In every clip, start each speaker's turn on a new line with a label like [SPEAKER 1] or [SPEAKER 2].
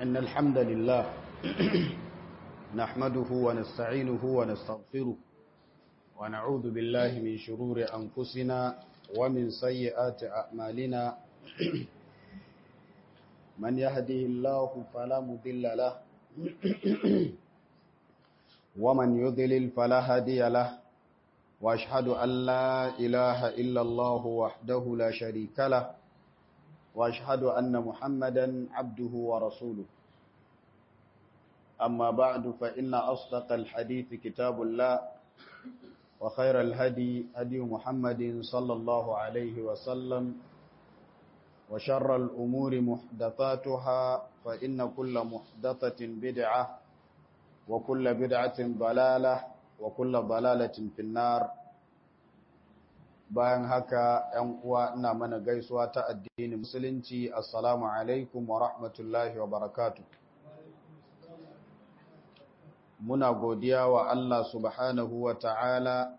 [SPEAKER 1] إن الحمد لله نحمده ونستعينه ونستغفره ونعوذ بالله من شرور أنفسنا ومن سيئات أعمالنا من يهده الله فلا مضل له ومن يضلل فلا هادي له واشهد ان لا اله الا الله وحده لا شريك له واشهد ان محمدا عبده ورسوله اما بعد فان اصدق الحديث كتاب الله وخير الهدي هدي محمد صلى الله عليه وسلم وشر الامور محدثاتها فان كل محدثه بدعه وكل بدعه ضلاله wa kulla balalatin finnar bayan haka ‘yan uwa ina mana gaisuwa ta addini musulunci assalamu alaikum wa rahmatullahi wa barakatu muna godiya wa Allah subhanahu wa ta'ala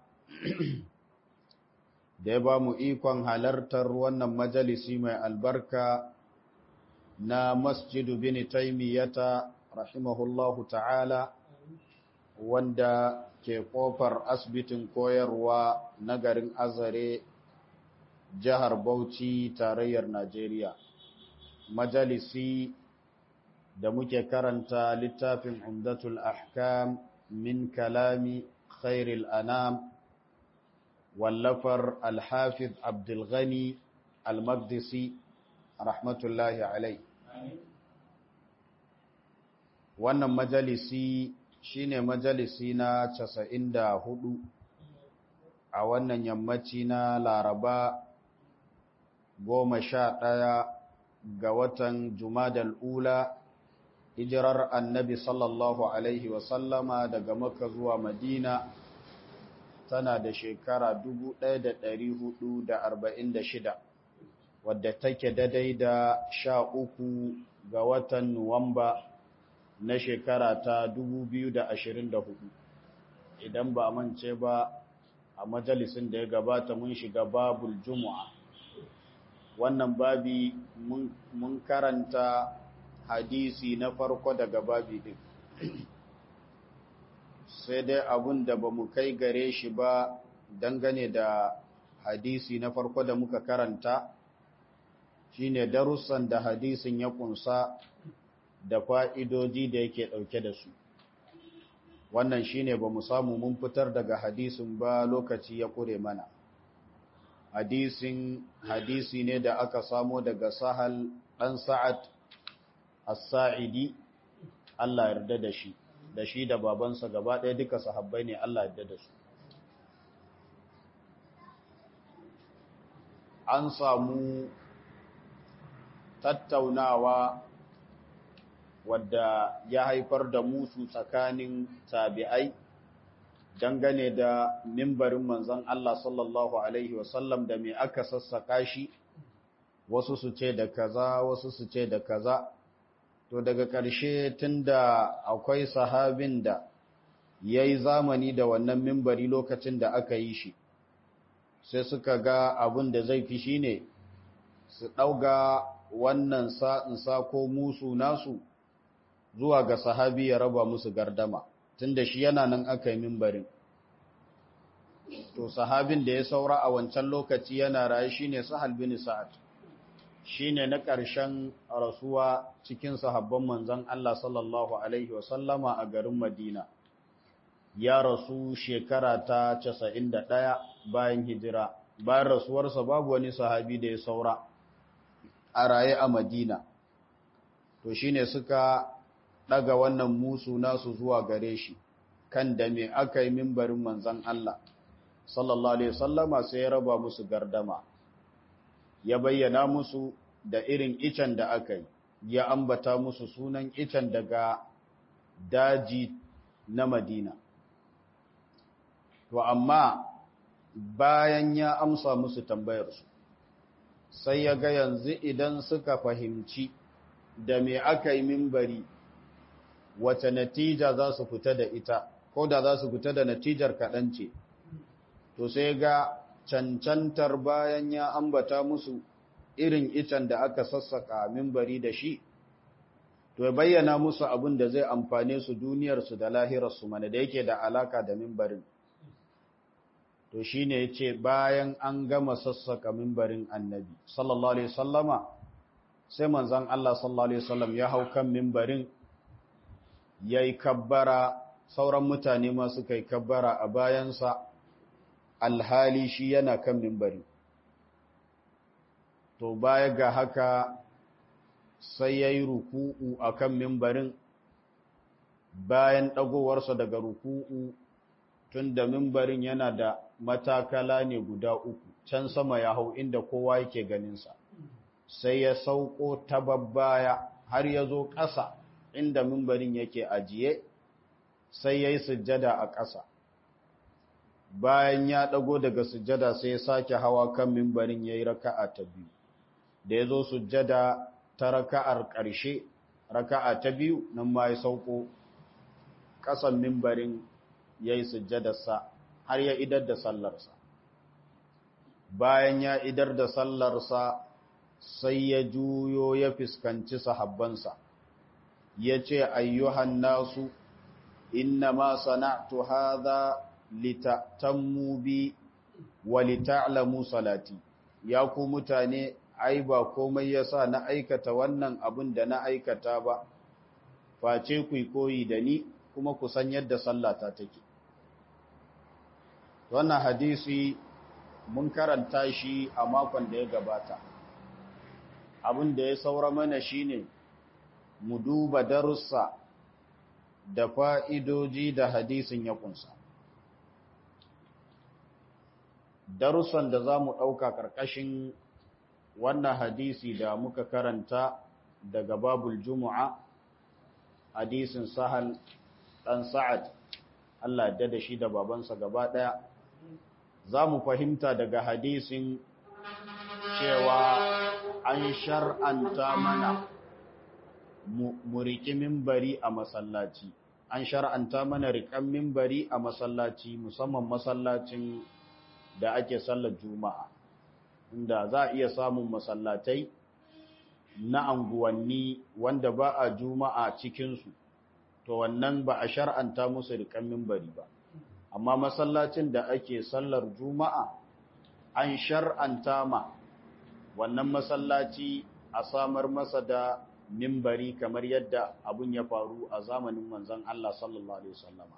[SPEAKER 1] da ya ba mu ikon halartar wannan majalisi mai albarka na masjidu bin taimiyata rahimahullahu ta'ala wanda ke kofar asibitin koyarwa na garin azare jihar bauchi tarayyar najeriya majalisi da muke karanta littafin umdatul ahkam min kalami khairil anam wallafar alhafiz abdulghani almaqdisi rahmatullahi alai wannan majalisi shine majalisi na casa'in da hudu a wannan yammaci na laraba goma sha ɗaya ga watan jumadal ula hijirar annabi sallallahu alaihi wasallama daga maka zuwa madina tana da shekara shida, wadda take daidai da sha uku ga watan nuwamba na shekara ta 2024 idan ba mance ba a majalisin da ya gabata mun shiga babul jumu'a wannan babi mun karanta hadisi na farko daga babi din sai dai abun da ba mu kai gare shi ba dangane da hadisi na farko da muka karanta shine darussan da hadisin ya kunsa da fa'idoji da yake ɗauke da su. Wannan shi ne ba mu samu mun fitar daga hadisin ba lokaci ya ƙure mana. Hadisin hadisi ne da aka samo daga sahal ɗan sa'ad as-sa'idi Allah yarda da shi, da shi da babansa gaba ɗaya duka sahabbai ne Allah yarda da su. An samu tattaunawa wadda ya haifar da musu tsakanin tabi'ai dangane da mimbarin manzon Allah sallallahu alaihi wasallam da me aka sassaka shi wasu su ce da kaza wasu su ce da kaza to daga ƙarshe tunda akwai sahabin da yayi zamani da wannan mimbari lokacin da aka yi shi sai suka ga abin da zai fi shine su ɗauga wannan sa'insa ko musu nasu zuwa ga sahabi ya raba musu gardama tunda shi yana nan aka yi mimbarin to sahabin da ya saura a wancan lokaci yana raye shine sahal bin sa'ad shine na ƙarshen rasuwa cikin sahabban manzon Allah sallallahu alaihi wasallama a garin Madina ya rasu shekara ta 91 bayan hijira bayan rasuwarsa babu wani sahabi da ya saura a raye a Madina to shine suka daga wannan musu nasu zuwa gare shi kan da me aka yi mimbarin manzan Allah sallallahu alaihi wasallama sai ya raba musu gardama ya bayyana musu da irin icen da aka yi ya ambata musu sunan icen daga daji na Madina to amma bayan ya amsa musu tambayarsu sai ya ga yanzu idan suka fahimci da me aka yi mimbari wace natija za su fita da ita ko da za su fita da natijar kaɗan ce to sai ga cancantar bayan ya ambata musu irin icen da aka sassaka mimbari da shi to ya bayyana musu abin da zai amfane su duniyarsu da lahirarsu mana da yake da alaka da mimbarin to shine yace bayan an gama sassaka mimbarin annabi sallallahu alaihi wasallama sai manzon Allah sallallahu alaihi wasallam ya hau kan mimbarin yayi kabbara sauran mutane ma suka yi kabbara a bayansa alhali shi yana kan mimbari to baya ga haka sai ya yi ruku'u a kan mimbarin bayan ɗagowarsa daga ruku'u tun da mimbarin yana da matakala ne guda uku can sama ya hau inda kowa yake ganinsa sai ya sauko ta babbaya har ya zo ƙasa inda mimbarin yake ajiye sai ya yi sujjada a ƙasa bayan ya ɗago daga sujjada sai ya sake hawa kan mimbarin ya yi raka'a ta biyu da ya zo sujjada ta raka'ar ƙarshe raka'a ta biyu nan ma ya sauko ƙasan mimbarin ya yi sujjadarsa har ya idar da sallarsa bayan ya idar da sallarsa sai ya juyo ya fuskanci sahabbansa ya ce ayyuhan nasu inna ma sana'tu hadha litatammu bi wa lita'lamu salati ya ku mutane ai ba komai yasa na aikata wannan abin da na aikata ba face ku koyi da ni kuma ku san yadda sallata take wannan hadisi mun karanta shi a makon da ya gabata abin da ya saura mana shine mu duba darussa da fa'idoji da hadisin ya kunsa darussan da za mu ɗauka ƙarƙashin wannan hadisi da muka karanta daga babul jumu'a hadisin sahal ɗan sa'ad Allah da da shi da babansa gaba ɗaya za mu fahimta daga hadisin cewa an shar'anta mana mu riƙi mimbari a masallaci an shar'anta mana riƙan mimbari a masallaci musamman masallacin da ake sallar juma'a inda za a iya samun masallatai na anguwanni wanda ba a juma'a cikinsu to wannan ba a shar'anta musu riƙan mimbari ba amma masallacin da ake sallar juma'a an shar'anta ma wannan masallaci a samar masa da mimbari kamar yadda abun ya faru a zamanin manzon Allah sallallahu alaihi wasallama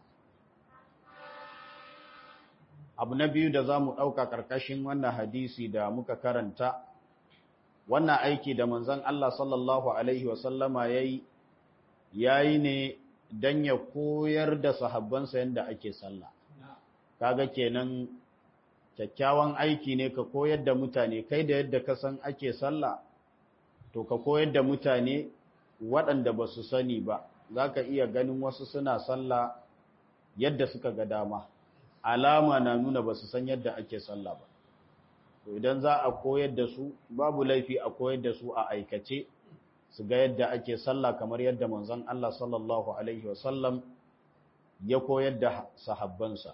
[SPEAKER 1] abu na biyu da zamu dauka karkashin wannan hadisi da muka karanta wannan aiki da manzon Allah sallallahu alaihi wasallama yayi yayi ne dan ya koyar da sahabbansa yanda ake sallah kaga kenan kyakkyawan aiki ne ka koyar da mutane kai da yadda ka san ake sallah to ka koyar da mutane waɗanda ba su sani ba za ka iya ganin wasu suna sallah yadda suka ga dama alama na nuna ba su san yadda ake sallah ba to idan za a koyar da su babu laifi a koyar da su a aikace su ga yadda ake sallah kamar yadda manzon Allah sallallahu alaihi wasallam ya koyar da sahabbansa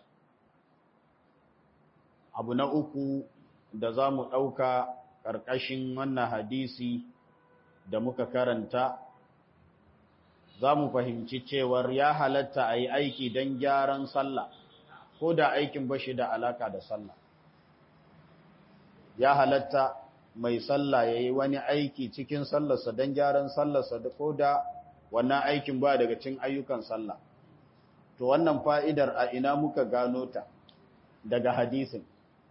[SPEAKER 1] abu na uku da za mu ɗauka ƙarƙashin wannan hadisi da muka karanta za mu fahimci cewar ya halatta a yi aiki don gyaran sallah ko da aikin bashi da alaka da sallah ya halatta mai sallah ya yi wani aiki cikin sallarsa don gyaran sallarsa ko da wannan aikin ba daga cin ayyukan sallah to wannan fa'idar a ina muka gano ta daga hadisin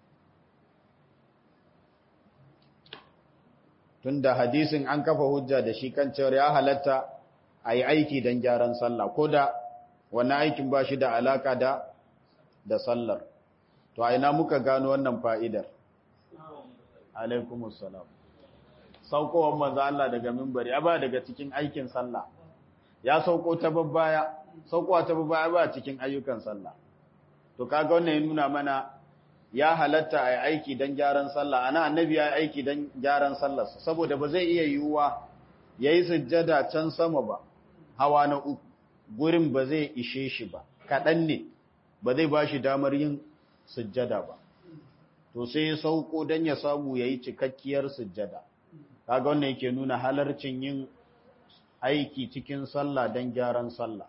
[SPEAKER 1] tunda hadisin an kafa hujja da shi kan cewar ya halatta a yi aiki don gyaran sallah ko da wani aikin ba shi da alaka da da sallar to a ina muka gano wannan fa'idar alaikumussalam saukowar manzo Allah daga mimbari ba daga cikin aikin sallah ya sauko ta babbaya saukowa ta babbaya ba cikin ayyukan sallah to kaga wannan ya nuna mana ya halatta a yi aiki don gyaran sallah ana annabi ya yi aiki don gyaran sallarsa saboda ba zai iya yiwuwa ya yi sujjada can sama ba hawa na uku gurin ba zai ishe shi ba kaɗan ne ba zai ba shi damar yin sujjada ba to sai ya sauko don ya samu ya yi cikakkiyar sujjada kaga wannan yake nuna halarcin yin aiki cikin sallah don gyaran sallah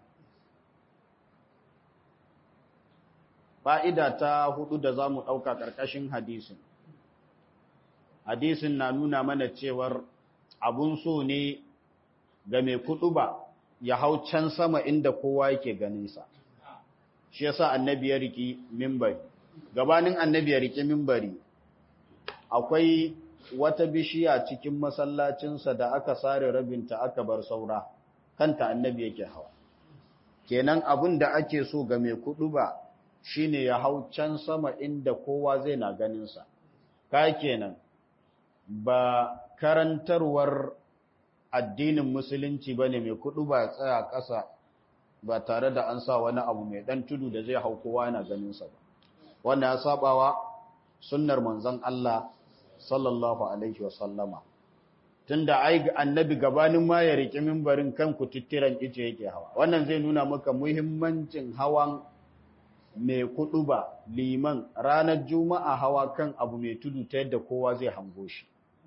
[SPEAKER 1] fa'ida ta hudu da za mu ɗauka ƙarƙashin hadisin hadisin na nuna mana cewar abun so ne ga mai kudu ba ya hau can sama inda kowa yake ganinsa shi yasa annabi ya riki mimbari gabanin annabi ya riki mimbari akwai wata bishiya cikin masallacinsa da aka sare rabinta aka bar saura kanta annabi yake hawa kenan abin da ake so ga mai kudu ba shine ya hau can sama inda kowa zai na ganinsa ka kenan ba karantarwar addinin musulunci bane mai kudu ba tsaya ƙasa ba tare da an sa wani abu mai dan tudu da zai hau kowa yana ganinsa ba wannan ya sabawa sunnar manzon Allah sallallahu alaihi wasallama tunda ai annabi gabanin ma ya riki minbarin kan kututtiran ice yake hawa wannan zai nuna maka muhimmancin hawan mai kudu ba liman ranar juma'a hawa kan abu mai tudu ta yadda kowa zai hango shi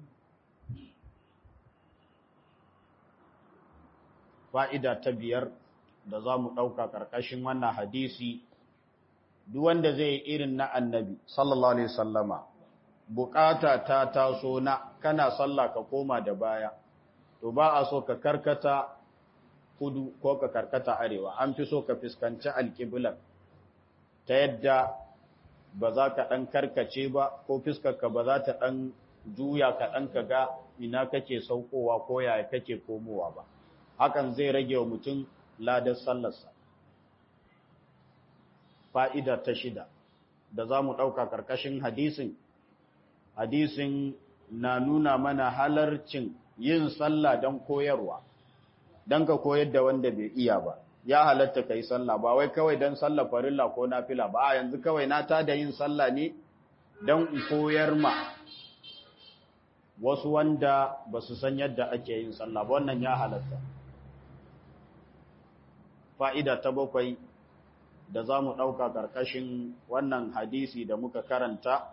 [SPEAKER 1] fa'ida ta biyar da za mu ɗauka ƙarƙashin wannan hadisi duk wanda zai yi irin na annabi sallallahu alaihi sallama bukata ta taso na kana sallah ka koma da baya to ba a so ka karkata kudu ko ka karkata arewa an fi so ka fuskanci alƙiblar ta yadda ba za ka ɗan karkace ba ko fiskarka ba za ta ɗan juya ka ɗan ka ga ina kake saukowa ko yaya kake komowa ba hakan zai rage wa mutum ladar sallarsa fa'ida ta shida da za mu ɗauka ƙarƙashin hadisin hadisin na nuna mana halarcin yin sallah don koyarwa don ka koyar da wanda bai iya ba ya halatta ka yi sallah ba wai kawai don sallah farilla ko nafila ba a yanzu kawai na ta da yin sallah ne don in koyar ma wasu wanda ba su san yadda ake yin sallah ba wannan ya halatta fa'ida ta bakwai da za mu ɗauka ƙarƙashin wannan hadisi da muka karanta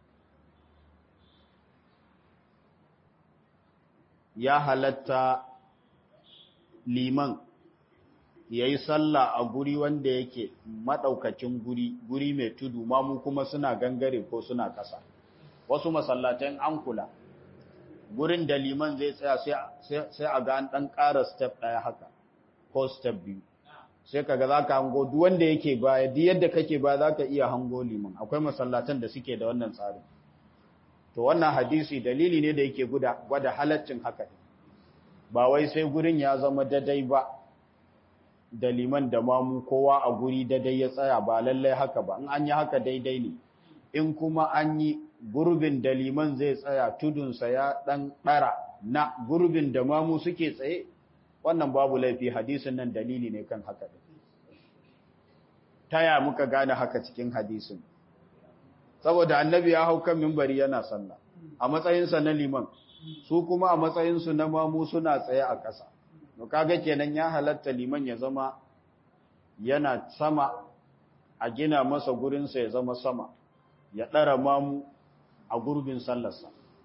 [SPEAKER 1] ya halatta liman ya yi sallah a guri wanda yake maɗaukacin guri guri mai tudu mamu kuma suna gangare ko suna ƙasa wasu masallatan an kula gurin da liman zai tsaya sai a ga an ɗan ƙara step ɗaya haka ko step biyu sai kaga za ka hango duk wanda yake baya duk yadda kake ba za ka iya hango liman akwai masallatan da suke da wannan tsarin to wannan hadisi dalili ne da yake gwada halaccin haka ba wai sai gurin ya zama dadai ba da liman da mamu kowa a guri dadai ya tsaya ba lallai haka ba in an yi haka daidai ne in kuma an yi gurbin da liman zai tsaya tudunsa ya ɗan ɗara na gurbin da mamu suke tsaye wannan babu laifi hadisin nan dalili ne kan haka ɗin taya muka gane haka cikin hadisin saboda annabi ya hau kan mimbari yana sallah a matsayinsa na liman su kuma a matsayinsu na mamu suna tsaye a ƙasa to kaga kenan ya halatta liman ya zama yana sama a gina masa gurinsa ya zama sama ya ɗara mamu a gurbin sallarsa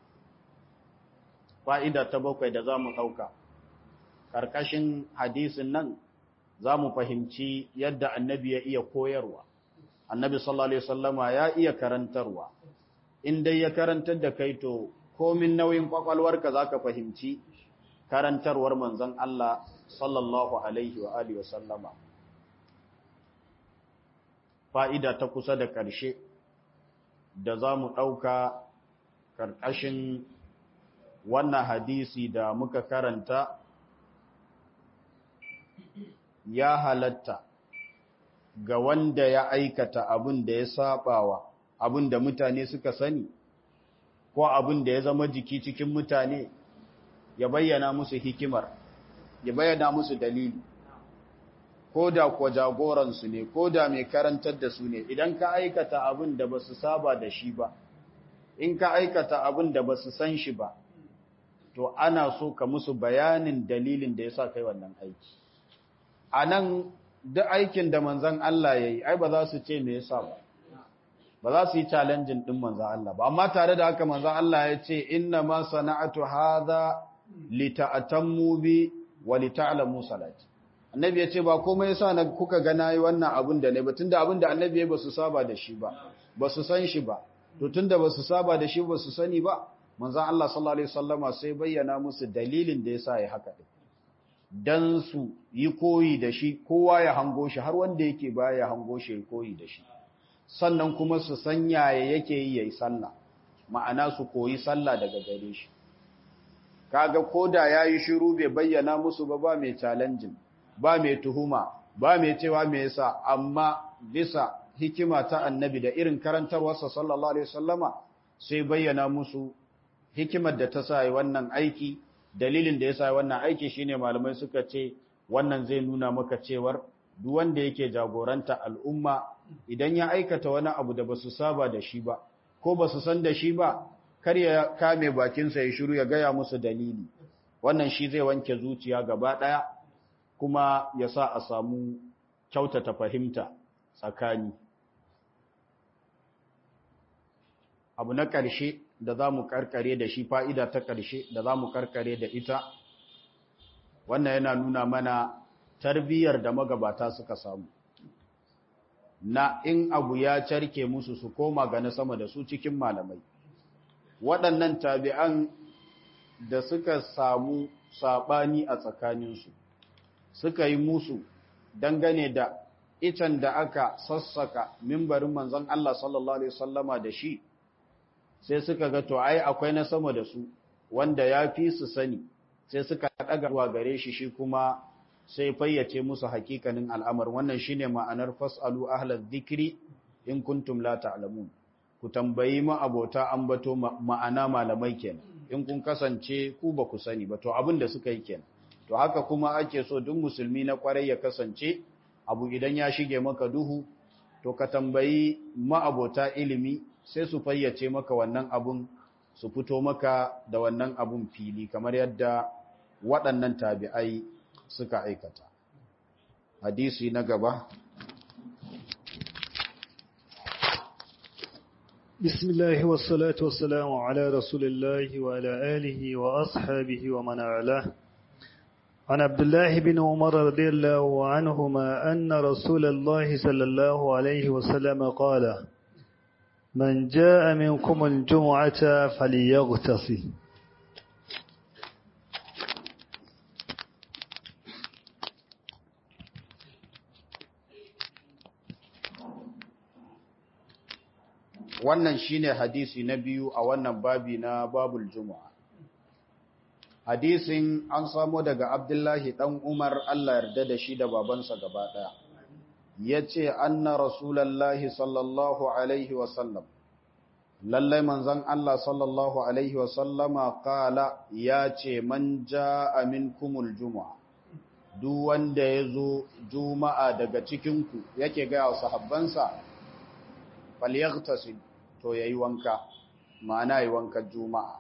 [SPEAKER 1] fa'ida ta bakwai da za mu ɗauka ƙarƙashin hadisin nan za mu fahimci yadda annabi ya iya koyarwa annabi sallallahu alaihi wasallama ya iya karantarwa in dai ya karantar da kai to komin nauyin kwakwalwarka zaka fahimci karantarwar manzon Allah sallallahu alaihi wa alihi wasallama fa'ida ta kusa da ƙarshe da za mu ɗauka ƙarƙashin wannan hadisi da muka karanta ya halatta ga wanda ya aikata abin da ya sabawa abin da mutane suka sani ko abin da ya zama jiki cikin mutane ya bayyana musu hikimar ya bayyana musu dalili ko da kuwa jagoransu ne ko da mai karantar da su ne idan ka aikata abin da ba su saba da shi ba in ka aikata abin da ba su san shi ba to ana so ka musu bayanin dalilin da ya sa kai wannan aiki a nan duk aikin da manzan Allah ya yi, ai ba za su ce me yasa ba, ba za su yi challenging ɗin manzan Allah ba, amma tare da haka manzan Allah ya ce, Inna ma sana'atu haza li ta'atammu bi wa li ta'lamu salati annabi ya ce ba komai yasa na kuka ga nayi wannan abun da ne ba tunda abun da annabi ya basu saba da shi ba basu san shi ba to tunda basu saba da shi ba su sani ba manzon Allah sallallahu alaihi wasallama sai bayyana musu dalilin da yasa ya haka din dan su yi koyi da shi kowa ya hango shi har wanda yake baya ya hango shi ya koyi da shi sannan kuma su san yaya yake yi yayi sallah ma'ana su koyi sallah daga gare shi kaga koda yayi shiru bai bayyana musu ba ba mai challenging ba mai tuhuma ba mai cewa me yasa amma bisa hikima ta annabi da irin karantarwarsa sallallahu alaihi wasallama sai bayyana musu hikimar da ta sa wannan aiki dalilin da ya sa wannan aiki shine malamai suka ce wannan zai nuna maka cewar duk wanda yake jagoranta al'umma idan ya aikata wani abu da basu saba da shi ba ko basu san da shi ba kar ya kame bakinsa ya shiru ya gaya musu dalili wannan shi zai wanke zuciya gaba ɗaya kuma ya sa a samu kyautata fahimta tsakani abu na ƙarshe da za mu karkare da shi fa'ida ta ƙarshe da za mu karkare da ita wannan yana nuna mana tarbiyyar da magabata suka samu na in abu ya carke musu su koma ga na sama da su cikin malamai waɗannan tabi'an da suka samu saɓani a tsakaninsu suka yi musu dangane da icen da aka sassaka mimbarin manzon Allah sallallahu Alaihi wasallama da shi sai suka ga to ai akwai na sama da su wanda ya fi su sani sai suka ɗaga zuwa gare shi shi kuma sai fayyace musu hakikanin al'amar wannan shine ma'anar fas'alu ahlal dhikri in kuntum la ta'lamun ku tambayi ma abota ambato ma'ana malamai kenan in kun kasance ku ba ku sani ba to abin da suka yi kenan to haka kuma ake so duk musulmi na kwarai ya kasance abu idan ya shige maka duhu to ka tambayi ma'abota ilimi sai su fayyace maka wannan abun su fito maka da wannan abun fili kamar yadda waɗannan tabi'ai suka aikata hadisi na gaba
[SPEAKER 2] بسم الله والصلاة والسلام على رسول الله وعلى آله وأصحابه ومن والاه عن عبد الله بن عمر رضي الله عنهما أن رسول الله صلى الله عليه وسلم قال من جاء منكم الجمعة فليغتسل
[SPEAKER 1] wannan shine hadisi na biyu a wannan babi na babul juma'a hadisin an samo daga abdullahi dan umar Allah yarda da shi da babansa gaba daya yace anna rasulullahi sallallahu alaihi wasallam lallai manzon Allah sallallahu alaihi wasallama qala yace man jaa minkumul juma'a duk wanda yazo juma'a daga cikin ku yake ga sahabbansa falyaghtasil to yayi wanka ma'ana yayi wankan juma'a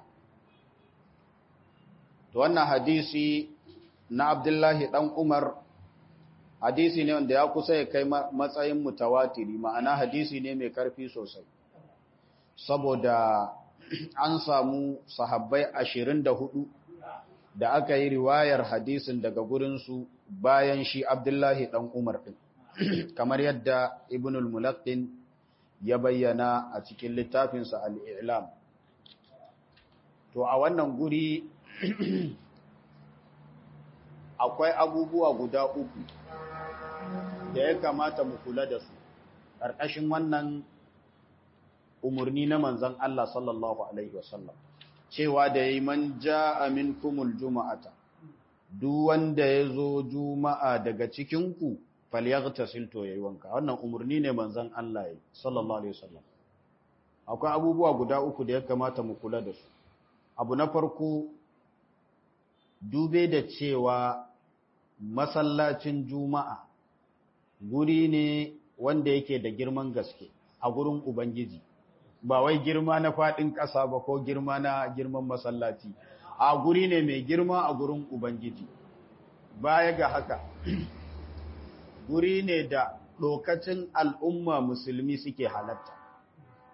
[SPEAKER 1] to wannan hadisi na Abdullahi dan Umar hadisi ne wanda ya kusa ya kai matsayin mutawatiri ma'ana hadisi ne mai karfi sosai saboda an samu sahabbai 24 da aka yi riwayar hadisin daga gurinsu bayan shi Abdullahi dan Umar din kamar yadda Ibn al-Mulaqqin ya bayyana a cikin littafinsa al'ilam. To, a wannan guri akwai abubuwa guda uku da ya kamata mu kula da su, ƙarƙashin wannan umarni na manzan Allah sallallahu Alaihi wasallam, cewa da yi man ja amin kumul juma'ata, duk wanda ya zo juma'a daga cikinku falyaghtasil to yayi wanka wannan umurni ne manzon Allah yi sallallahu alaihi wasallam akwai abubuwa guda uku da ya kamata mu kula da su abu na farko dube da cewa masallacin juma'a guri ne wanda yake da girman gaske a gurin ubangiji ba wai girma na fadin ƙasa ba ko girma na girman masallaci a guri ne mai girma a gurin ubangiji baya ga haka guri ne da lokacin al'umma musulmi suke halatta.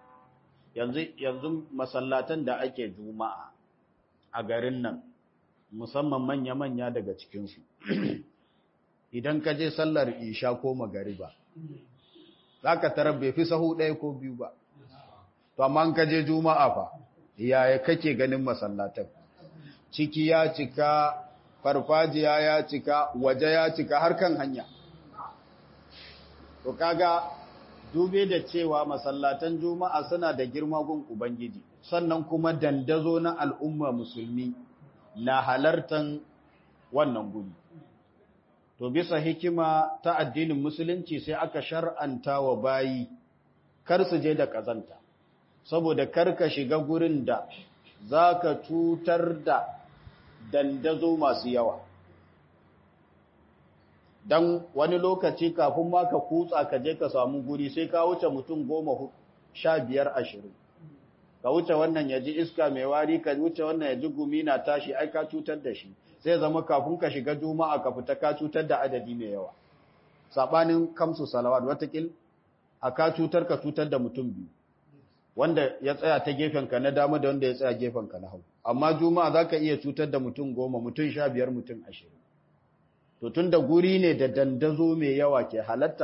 [SPEAKER 1] Yanzu, yanzu masallatan da ake juma'a a garin nan, musamman manya-manya daga cikinsu idan ka je sallar isha ko magariba za ka tarar bai fi sahu ɗaya ko biyu ba to amma ka je juma'a fa yaya kake ganin masallatan ciki ya cika farfajiya ya cika waje ya cika har kan hanya to kaga dube da cewa masallatan juma'a suna da girma gun ubangiji sannan kuma dandazo na al'umma musulmi na halartan wannan guri to bisa hikima ta addinin musulunci sai aka shar'anta wa bayi kar su je da kazanta saboda kar ka shiga gurin da za ka cutar da dandazo masu yawa don wani lokaci kafin ma ka kutsa ka je ka samu guri sai ka wuce mutum goma sha biyar ashirin ka wuce wannan ya ji iska mai wari ka wuce wannan ya ji gumi na tashi ai ka cutar da shi sai zama kafin ka shiga juma'a ka fita ka cutar da adadi mai yawa sabanin kamsu salawat watakil a ka cutar ka cutar da mutum biyu wanda ya tsaya ta gefenka na dama da wanda ya tsaya gefenka na hau amma juma'a za ka iya cutar da mutum goma mutum sha biyar mutum ashirin to tun da guri ne da dandazo mai yawa ke halatta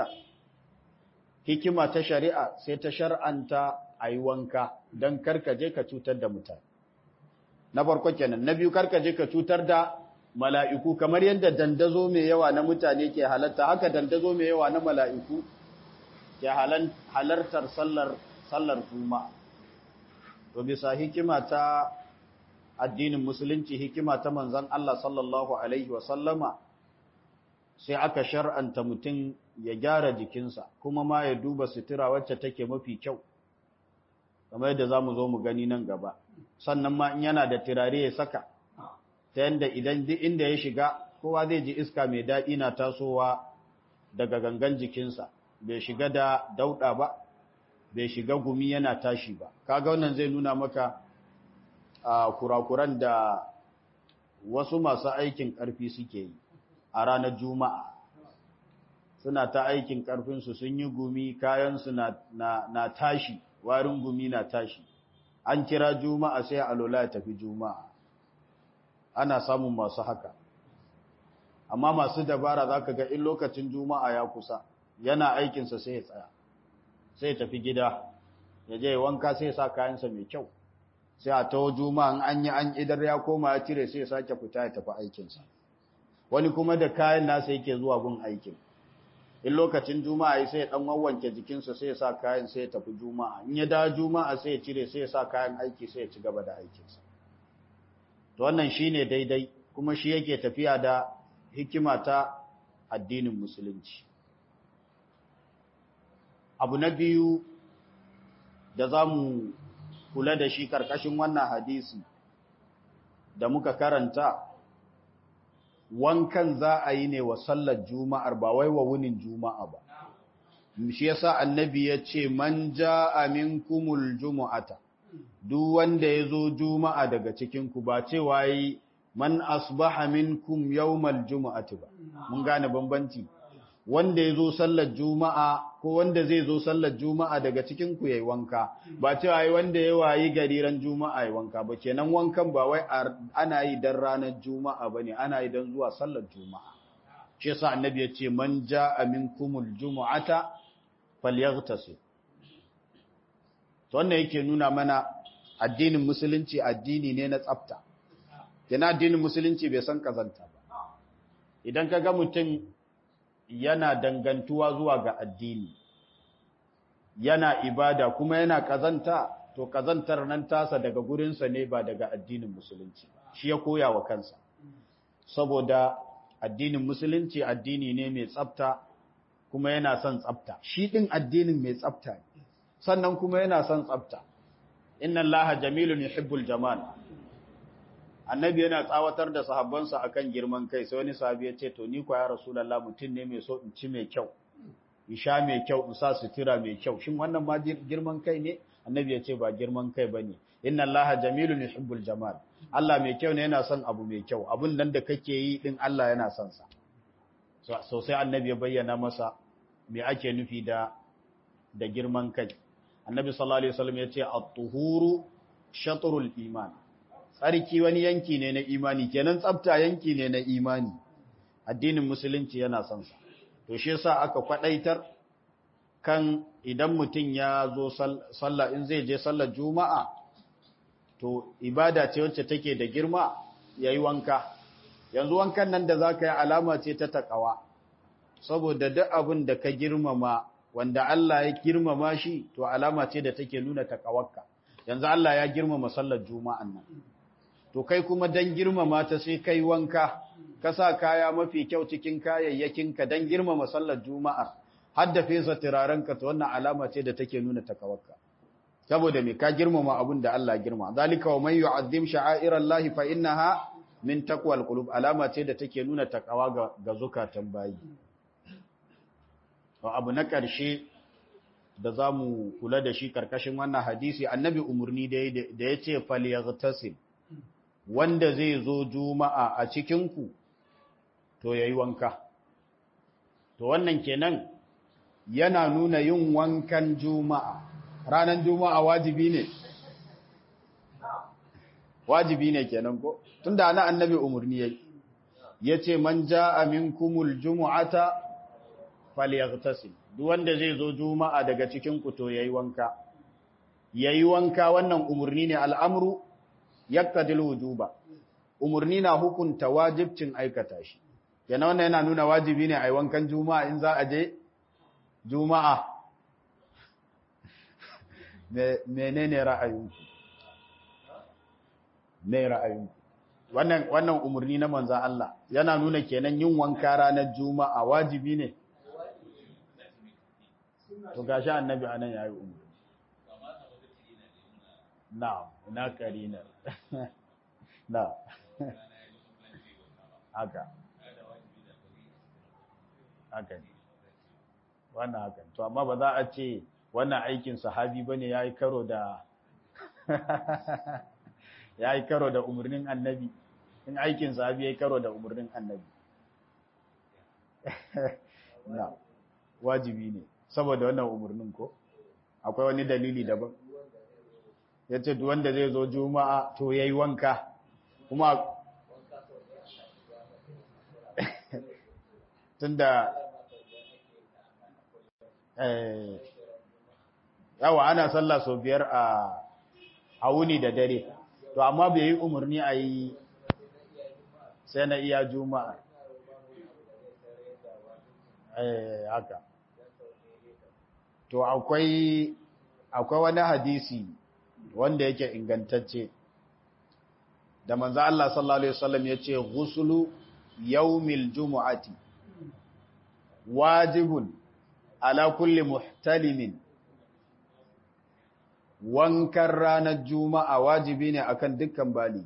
[SPEAKER 1] hikima ta shari'a sai ta shar'anta a yi wanka don karkaje ka cutar da mutane na farko kenan na biyu karkaje ka cutar da mala'iku kamar yadda dandazo mai yawa na mutane ke halatta haka dandazo mai yawa na mala'iku ke halartar sallar sallar juma'a to bisa hikima ta addinin musulunci hikima ta manzon Allah sallallahu alaihi wa sallama sai aka shar'anta mutum ya gyara jikinsa kuma ma ya duba sutura wacce take mafi kyau kamar yadda zamu zo mu gani nan gaba sannan ma in yana da turare ya saka ta yanda idan duk inda ya shiga kowa zai ji iska mai daɗi na tasowa daga gangan jikinsa bai shiga da dauɗa ba bai shiga gumi yana tashi ba kaga wannan zai nuna maka a kurakuran da wasu masu aikin ƙarfi suke yi a ranar juma'a suna ta aikin ƙarfinsu sun yi gumi kayansu na, na, na tashi warin gumi na tashi an kira juma'a sai alola ya tafi juma'a ana samun masu haka amma masu dabara za ka ga in lokacin juma'a ya kusa yana aikinsa sai ya tsaya sai tafi gida ya je wanka sai sa kayansa mai kyau sai a taho juma'an an yi an idar ya koma ya cire sai ya sake fita ya tafi aikinsa wani kuma da kayan nasa yake zuwa gun aikin in lokacin juma'a sai ya dan wawwanke jikinsa sai ya sa kayan sai ya tafi juma'a in ya dawo juma'a sai ya cire sai ya sa kayan aiki sai ya ci gaba da aikinsa to wannan shine daidai kuma shi yake tafiya da hikima ta addinin musulunci abu na biyu da za mu kula da shi karkashin wannan hadisi da muka karanta wankan za a yi ne wa sallar juma'ar ba wai wa wunin juma'a ba shi yasa annabi ya ce man ja'a minkumul jumu'ata duk wanda ya zo juma'a daga cikinku ba cewa yi man asbaha minkum yawmal jumu'ati ba mun gane bambanci wanda ya zo sallar juma'a ko wanda zai zo sallar juma'a daga cikinku yayi wanka ba cewa yi wanda ya wayi gariran juma'a yayi wanka ba kenan wankan ba wai ana yi dan ranar juma'a bane ana yi dan zuwa sallar juma'a shi yasa annabi ya ce man ja'a minkumul jumu'ata falyaghtasil to wannan yake nuna mana addinin musulunci addini ne na tsafta yana addinin musulunci bai san kazanta ba idan ka ga mutum yana dangantuwa zuwa ga addini yana ibada kuma yana kazanta to kazantar nan tasa daga gurinsa ne ba daga addinin musulunci shi ya koya wa kansa saboda addinin musulunci addini ne mai tsafta kuma yana son tsafta shi din addinin mai tsafta ne sannan kuma yana son tsafta inna allaha jamilun yuhibbul jamal annabi yana tsawatar da sahabbansa akan girman kai sai wani sahabi ya ce to ni kwa ya rasulullah mutum ne mai so in ci mai kyau in sha mai kyau in sa sutura mai kyau shin wannan ma girman kai ne annabi ya ce ba girman kai bane inna allaha jamilun yuhibbul jamal Allah mai kyau ne yana son abu mai kyau abun nan da kake yi din Allah yana son sa so sai annabi ya bayyana masa me ake nufi da da girman kai annabi sallallahu alaihi wasallam ya ce at-tuhuru shatrul iman tsarki wani yanki ne na imani kenan tsafta yanki ne na imani addinin musulunci yana son sa to shi yasa aka kwadaitar kan idan mutum ya zo sallah in zai je sallar juma'a to ibada ce wacce take da girma yayi wanka yanzu wankan nan da zaka yi alama ce ta takawa saboda duk abin da ka girmama wanda Allah ya girmama shi to alama ce da take nuna takawarka yanzu Allah ya girmama sallar juma'an nan to kai kuma dan girmama ta sai kai wanka ka sa kaya mafi kyau cikin kayayyakinka dan girmama sallar juma'a har da fesa turarenka to wannan alama ce da take nuna takawarka saboda me ka girmama abin da Allah girma zalika wa man yu'azzim sha'airallahi fa innaha min taqwal qulub alama ce da take nuna takawa ga, ga zukatan bayi to abu na ƙarshe da zamu kula da shi karkashin wannan hadisi annabi umurni da da yace falyaghtasil wanda zai zo juma'a a cikin ku to yayi wanka to wannan kenan yana nuna yin wankan juma'a ranar juma'a wajibi ne wajibi ne kenan ko tunda ana annabi umurni yayi yace man jaa minkumul jumu'ata falyaghtasil duk wanda zai zo juma'a daga cikin ku to yayi wanka yayi wanka wannan umurni ne al'amru yaqtadil wujuba umurni na hukunta wajibcin aikata shi yana wannan yana nuna wajibi ne ai wankan juma'a in za a je juma'a menene ra'ayinku me ra'ayinku wannan wannan umurni na manzon Allah yana nuna kenan yin wanka ranar juma'a wajibi ne to gashi annabi anan yayi umurni na'am na karina na haka haka ne wannan haka to amma ba za a ce wannan aikin sahabi bane yayi karo da yayi karo da umurnin annabi in aikin sahabi yayi karo da umurnin annabi na wajibi ne saboda wannan umurnin ko akwai wani dalili daban yace duk wanda zai zo juma'a to yayi wanka kuma tunda eh yawa ana sallah sau biyar a a wuni da dare to amma bai yi umarni a yi sai na iya juma'a eh haka to akwai akwai wani hadisi wanda yake ingantacce da manzo Allah sallallahu alaihi wasallam yace ghuslu yawmil jumu'ati wajibun ala kulli muhtalimin wankan ranar juma'a wajibi ne akan dukkan bali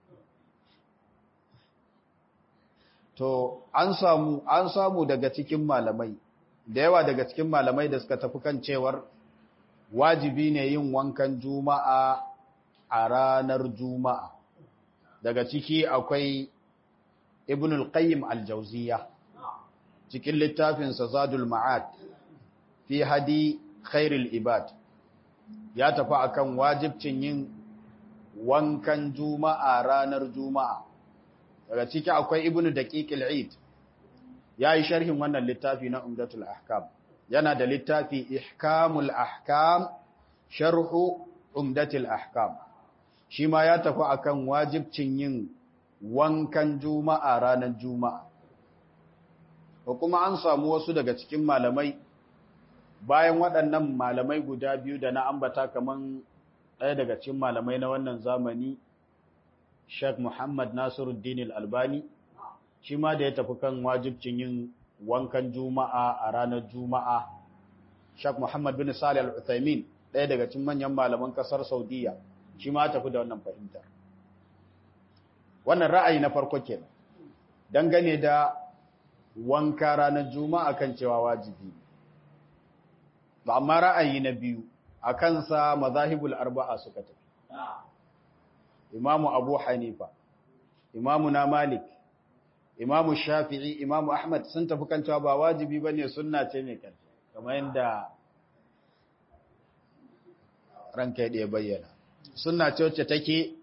[SPEAKER 1] to an samu an samu daga cikin malamai da yawa daga cikin malamai da suka tafi kan cewar wajibi ne yin wankan juma'a a ranar juma'a daga ciki akwai ibn al-qayyim al-jawziya cikin littafinsa zadul ma'ad fi hadi khairul ibad ya tafi akan wajibcin yin wankan juma'a ranar juma'a daga ciki akwai ibnu daqiqil eid yayi sharhin wannan littafi na umdatul ahkam yana da littafi ihkamul ahkam sharhu umdatul ahkam shi ma ya tafi akan wajibcin yin wankan juma'a ranar juma'a ko kuma an samu wasu daga cikin malamai bayan waɗannan malamai guda biyu da na ambata kaman ɗaya daga cikin malamai na wannan zamani Sheikh Muhammad Nasiruddin Al-Albani shi ma da ya tafi kan wajibcin yin wankan Juma'a a ranar Juma'a Sheikh Muhammad bin Salih Al-Uthaymeen ɗaya daga cikin manyan malaman ƙasar Saudiya shi ma tafi da wannan fahimtar wannan ra'ayi na farko kenan dangane da wanka ranar Juma'a kan cewa wajibi ba amma ra'ayi na biyu a kansa mazahibul arba'a suka tafi imamu abu hanifa imamu na malik imamu shafi'i imamu ahmad sun tafi kan cewa ba wajibi ba ne sunna ce mai ƙarfi kamar yadda ranka ya bayyana sunna ce wacce take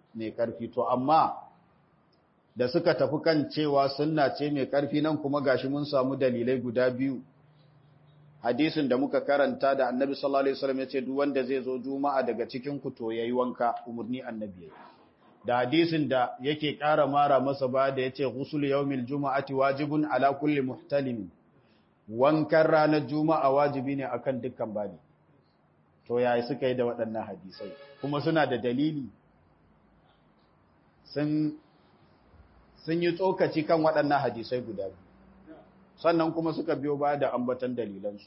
[SPEAKER 1] mai ƙarfi to amma da suka tafi kan cewa sunna ce mai ƙarfi nan kuma gashi mun samu dalilai guda biyu hadisin da muka karanta da annabi sallallahu alaihi wasallam yace duk wanda zai zo juma'a daga cikin ku to yayi wanka umurni annabi da hadisin da yake ƙara mara masa ba da yace ghusl yawmil juma'ati wajibun ala kulli muhtalim wankan ranar juma'a wajibi ne akan dukkan bani to yayi suka yi da waɗannan hadisai kuma suna da dalili sun sun yi tsokaci kan waɗannan hadisai guda biyu sannan kuma suka biyo baya da ambatan dalilansu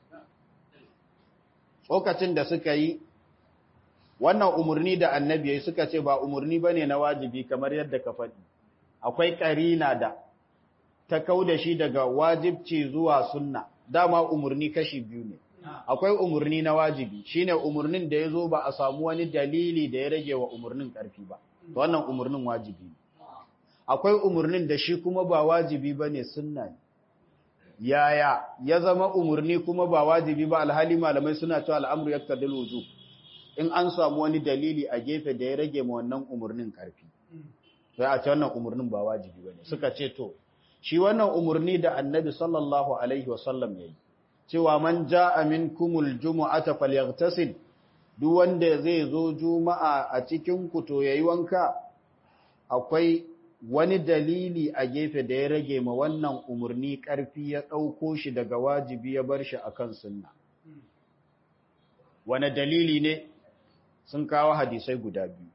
[SPEAKER 1] tsokacin da suka yi wannan umarni da annabi ya suka ce ba umarni ba ne na wajibi kamar yadda ka faɗi akwai ƙarina da ta kau da shi daga wajibci zuwa sunna dama umarni kashi biyu ne akwai umarni na wajibi shine umarnin da ya zo ba a samu wani dalili da ya rage wa umarnin ƙarfi ba wannan umarnin wajibi ne akwai umarnin da shi kuma ba wajibi ba ne sunna ne yaya ya zama umarni kuma ba wajibi ba alhali malamai suna cewa al'amru ya kadil wujub in an samu wani dalili a gefe da ya rage ma wannan umarnin karfi sai a ce wannan umarnin ba wajibi bane suka ce to shi wannan umarni da annabi sallallahu alaihi wasallam yayi cewa man jaa minkumul jumu'ata falyaghtasil duk wanda zai zo juma'a a cikin ku to yayi wanka akwai wani dalili a gefe da ya rage ma wannan umarni ƙarfi ya ɗauko shi daga wajibi ya bar shi akan sunna. Wane dalili ne sun kawo hadisai guda biyu.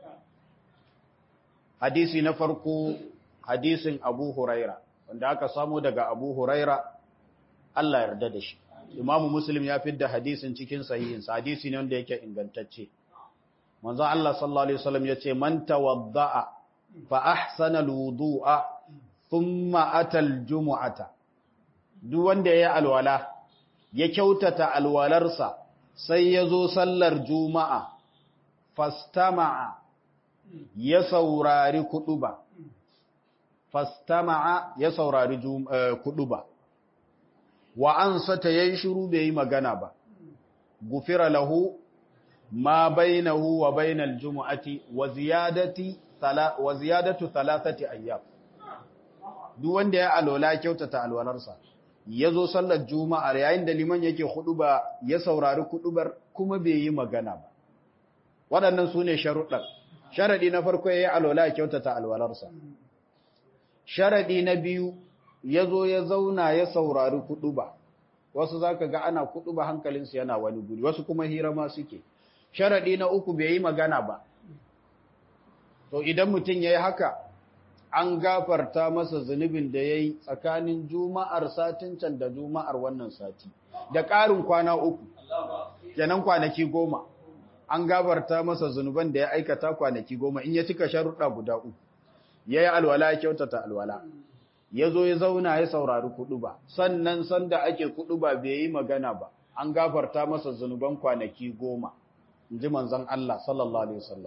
[SPEAKER 1] Hadisi na farko hadisin Abu Huraira, wanda aka samu daga Abu Huraira, Allah yarda da shi. Imamu Muslim ya fidda hadisin cikin sahihinsa, hadisi ne wanda yake ingantacce. Manzo Allah sallallahu Alaihi wasallam ya ce, Man tawadda'a فأحسن الوضوء ثم أتى الجمعة duk wanda ya yi alwala ya kyautata alwalarsa sai ya zo sallar juma'a fastama'a ya saurari kuduba fastama'a ya saurari kuduba wa an sata yayi shiru bai yi magana ba gufira lahu ma bainahu wa bainal jumu'ati wa ziyadati wa ziyadatu thalathati ayyam duk wanda ya alola kyautata alwalarsa yazo sallar juma'a yayin da liman yake huduba ya saurari kudubar kuma bai yi magana ba waɗannan sune sharuɗan sharadi na farko yayi alola kyautata alwalarsa sharadi na biyu yazo ya zauna ya saurari kuduba wasu zaka ga ana kuduba hankalinsu yana wani guri wasu kuma hira ma suke sharadi na uku bai yi magana ba to idan mutum ya yi haka an gafarta masa zunubin da ya yi tsakanin juma'ar satin can da juma'ar wannan sati da ƙarin kwana uku kenan kwanaki goma an gafarta masa zunuban da ya aikata kwanaki goma in ya cika sharuɗa guda uku ya yi alwala ya kyautata alwala ya zo ya zauna ya saurari kuɗu ba sannan sanda ake kuɗu ba bai yi magana ba an gafarta masa zunuban kwanaki goma in ji manzon Allah sallallahu alaihi wasallam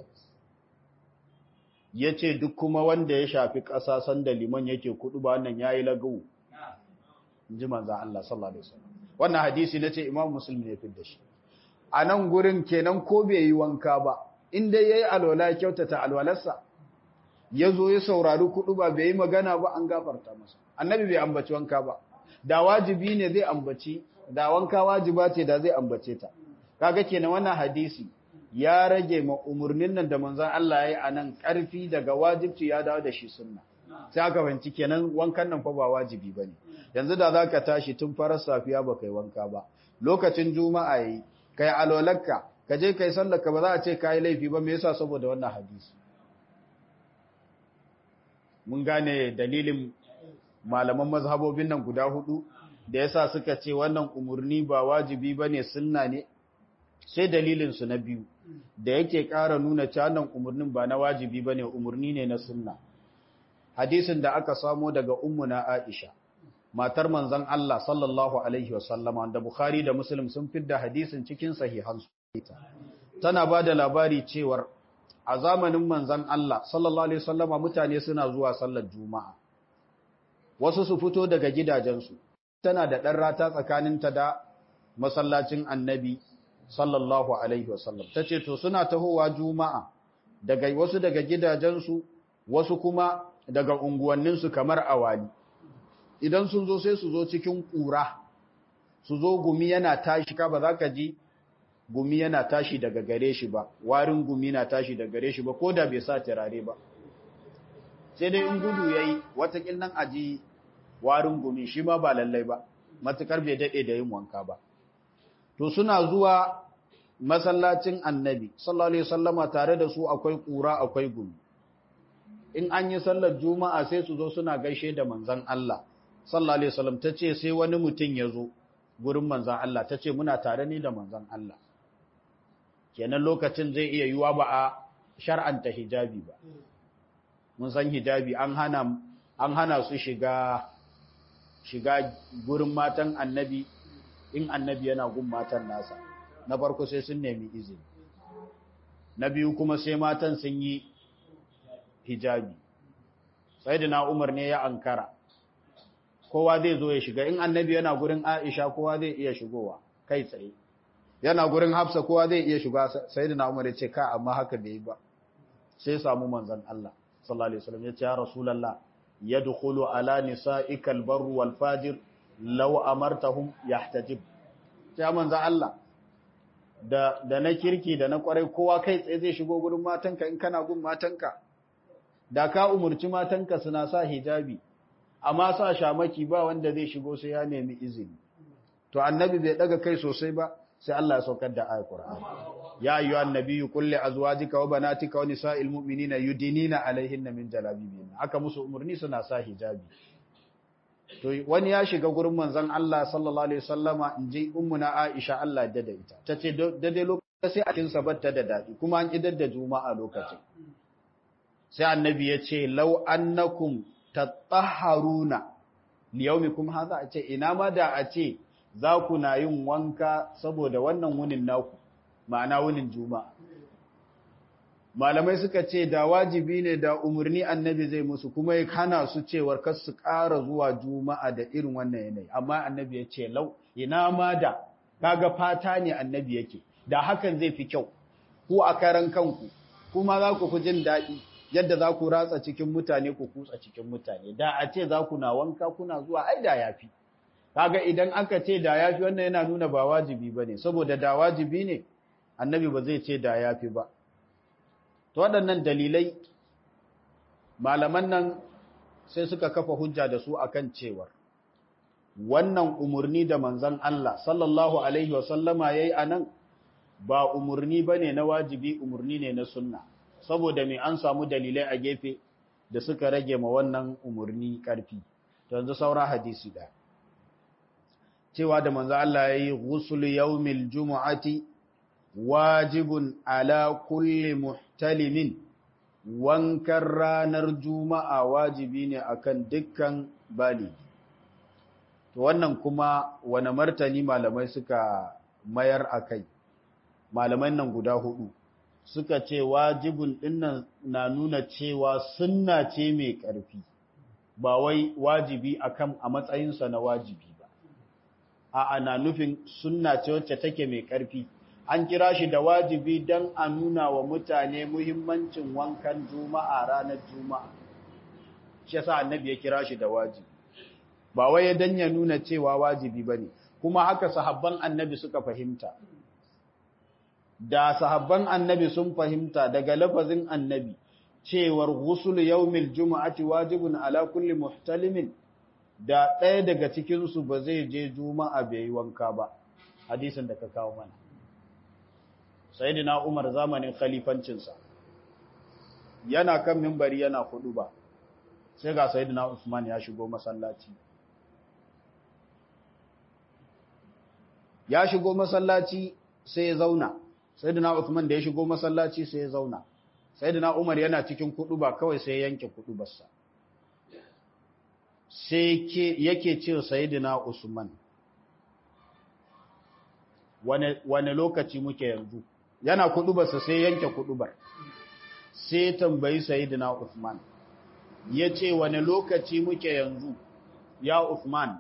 [SPEAKER 1] ya ce duk kuma wanda ya shafi ƙasa sanda liman yake kudu ba wannan ya yi lagawu ji manza Allah sallallahu Alaihi wasallam wannan hadisi na ce imam musulmi ya fi da shi a nan gurin kenan ko bai yi wanka ba inda ya yi alwala kyautata alwalarsa ya zo ya saurari kudu ba bai yi magana ba an gafarta masa annabi bai ambaci wanka ba da wajibi ne zai ambaci da wanka wajiba ce da zai ambace ta kaga kenan wannan hadisi ya rage ma umarnin nan da manzan Allah ya yi a nan ƙarfi daga wajibci ya dawo da shi sunna sai aka banci kenan wankan nan fa ba wajibi ba ne yanzu da za ka tashi tun farar safiya ba kai wanka ba lokacin juma'a yi kai alolarka ka je kai sallarka ba za a ce ka yi laifi ba me yasa saboda wannan hadisi mun gane dalilin malaman mazhabobin nan guda hudu da yasa suka ce wannan umarni ba wajibi ba ne sunna ne sai dalilinsu na biyu da yake ƙara nuna canan umarnin ba na wajibi ba ne umarni ne na sunna hadisin da aka samo daga ummuna aisha matar manzon Allah sallallahu alaihi wasallama da bukhari da muslim sun fidda hadisin cikin sahihansu tana ba da labari cewar a zamanin manzon Allah sallallahu alaihi wasallama mutane suna zuwa sallar juma'a wasu su fito daga gidajensu tana da ɗan rata tsakaninta da masallacin annabi sallallahu alaihi wasallam ta ce to suna tahowa juma'a daga wasu daga gidajensu wasu kuma daga unguwanninsu kamar awali idan sun zo sai su zo cikin ƙura su zo gumi yana tashi ka ba za ka ji gumi yana tashi daga gare shi ba warin gumi na tashi daga gare shi ba ko da bai sa turare ba sai dai in gudu ya yi watakil nan aji warin gumi shi ma ba lallai ba matukar bai daɗe da yin wanka ba to suna zuwa masallacin annabi sallallahu alaihi wasallama tare da su akwai ƙura akwai gumi in an yi sallar juma'a sai su zo suna gaishe da manzon Allah sallallahu alaihi wasallam tace sai wani mutum ya zo gurin manzon Allah tace muna tare ne da manzon Allah kenan lokacin zai iya yiwa ba a shar'anta hijabi ba mun san hijabi an hana an hana su shiga shiga gurin matan annabi in annabi yana gun matan nasa na farko sai sun nemi izini na biyu kuma sai matan sun yi hijabi sai da na umar ne ya ankara kowa zai zo ya shiga in annabi yana gurin aisha kowa zai iya shigowa kai tsaye yana gurin hafsa kowa zai iya shiga sai da na umar ya ce ka amma haka bai yi ba sai samu manzon Allah sallallahu alaihi wasallam ya ce ya rasulullah yadkhulu ala nisa'ika albarru wal fajir law amartahum yahtajib ya manzon Allah da da na kirki da na kwarai kowa kai tsaye zai shigo gurin matanka in kana gun matanka da ka umurci matanka suna sa hijabi amma sa shamaki ba wanda zai shigo sai ya nemi izini to annabi bai daga kai sosai ba sai Allah ya saukar da ayat Qur'ani ya ayyuha annabiyyu qul li azwajika wa banatika wa nisa'il mu'minina yudinina alaihinna min jalabibihin aka musu umurni suna sa hijabi to wani ya shiga gurin manzon Allah sallallahu alaihi wasallama inji ummuna Aisha Allah da da ita tace daidai lokacin sai a cikin sabatta da dadi kuma an kidar da juma'a lokacin sai annabi ya ce law annakum tatahharuna liyaumikum hadha a ce ina ma da a ce za ku na yin wanka saboda wannan wunin naku ma'ana wunin juma'a malamai suka ce da wajibi ne da umarni annabi zai musu kuma ya hana su cewar kar su ƙara zuwa juma'a da irin wannan yanayi amma annabi ya ce lau ina ma da kaga fata ne annabi yake da hakan zai fi kyau ku a karan kanku kuma za ku fi jin daɗi yadda za ku ratsa cikin mutane ku kutsa cikin mutane da a ce za ku na wanka kuna zuwa ai da yafi kaga idan aka ce da yafi wannan yana nuna ba wajibi bane saboda da wajibi ne annabi ba zai ce da yafi ba to waɗannan dalilai malaman nan sai suka kafa hujja da su akan cewar wannan umurni da manzon Allah sallallahu alaihi wa sallama yayi anan ba umurni bane na wajibi umurni ne na sunna saboda me an samu dalilai a gefe da suka rage ma wannan umurni karfi to yanzu saura hadisi da cewa da manzo Allah yayi ghusl yawmil jumu'ati wajibun ala kulli muhtalimin wankan ranar juma'a wajibi ne akan dukkan bali to wannan kuma wani martani malamai suka mayar akai malaman nan guda hudu suka ce wajibin dinnan na nuna cewa sunna ce mai ƙarfi ba wai wajibi akan a matsayinsa na wajibi ba a ana nufin sunna ce wacce take mai ƙarfi an kira shi da wajibi don a nuna wa mutane muhimmancin wankan juma'a ranar juma'a shi yasa annabi ya kira shi da wajibi ba wai dan ya nuna cewa wajibi bane kuma haka sahabban annabi suka fahimta da sahabban annabi sun fahimta daga lafazin annabi cewar ghusl yawmil jumu'ati wajibun ala kulli muhtalimin da ɗaya daga cikin su ba zai je juma'a bai yi wanka ba hadisin da ka kawo mana sayyidina Umar zamanin khalifancin sa yana kan minbari yana ba, sai ga sayyidina Usman ya shigo masallaci ya shigo masallaci sai ya zauna sayyidina Uthman da ya shigo masallaci sai ya zauna sayyidina Umar yana cikin ba kawai sai ya yanke kudubarsa sai ke yake ce sayyidina Usman wane wane lokaci muke yanzu yana kudubarsa sai yanke kudubar sai tambayi sayyidina Uthman yace wane lokaci muke yanzu ya Uthman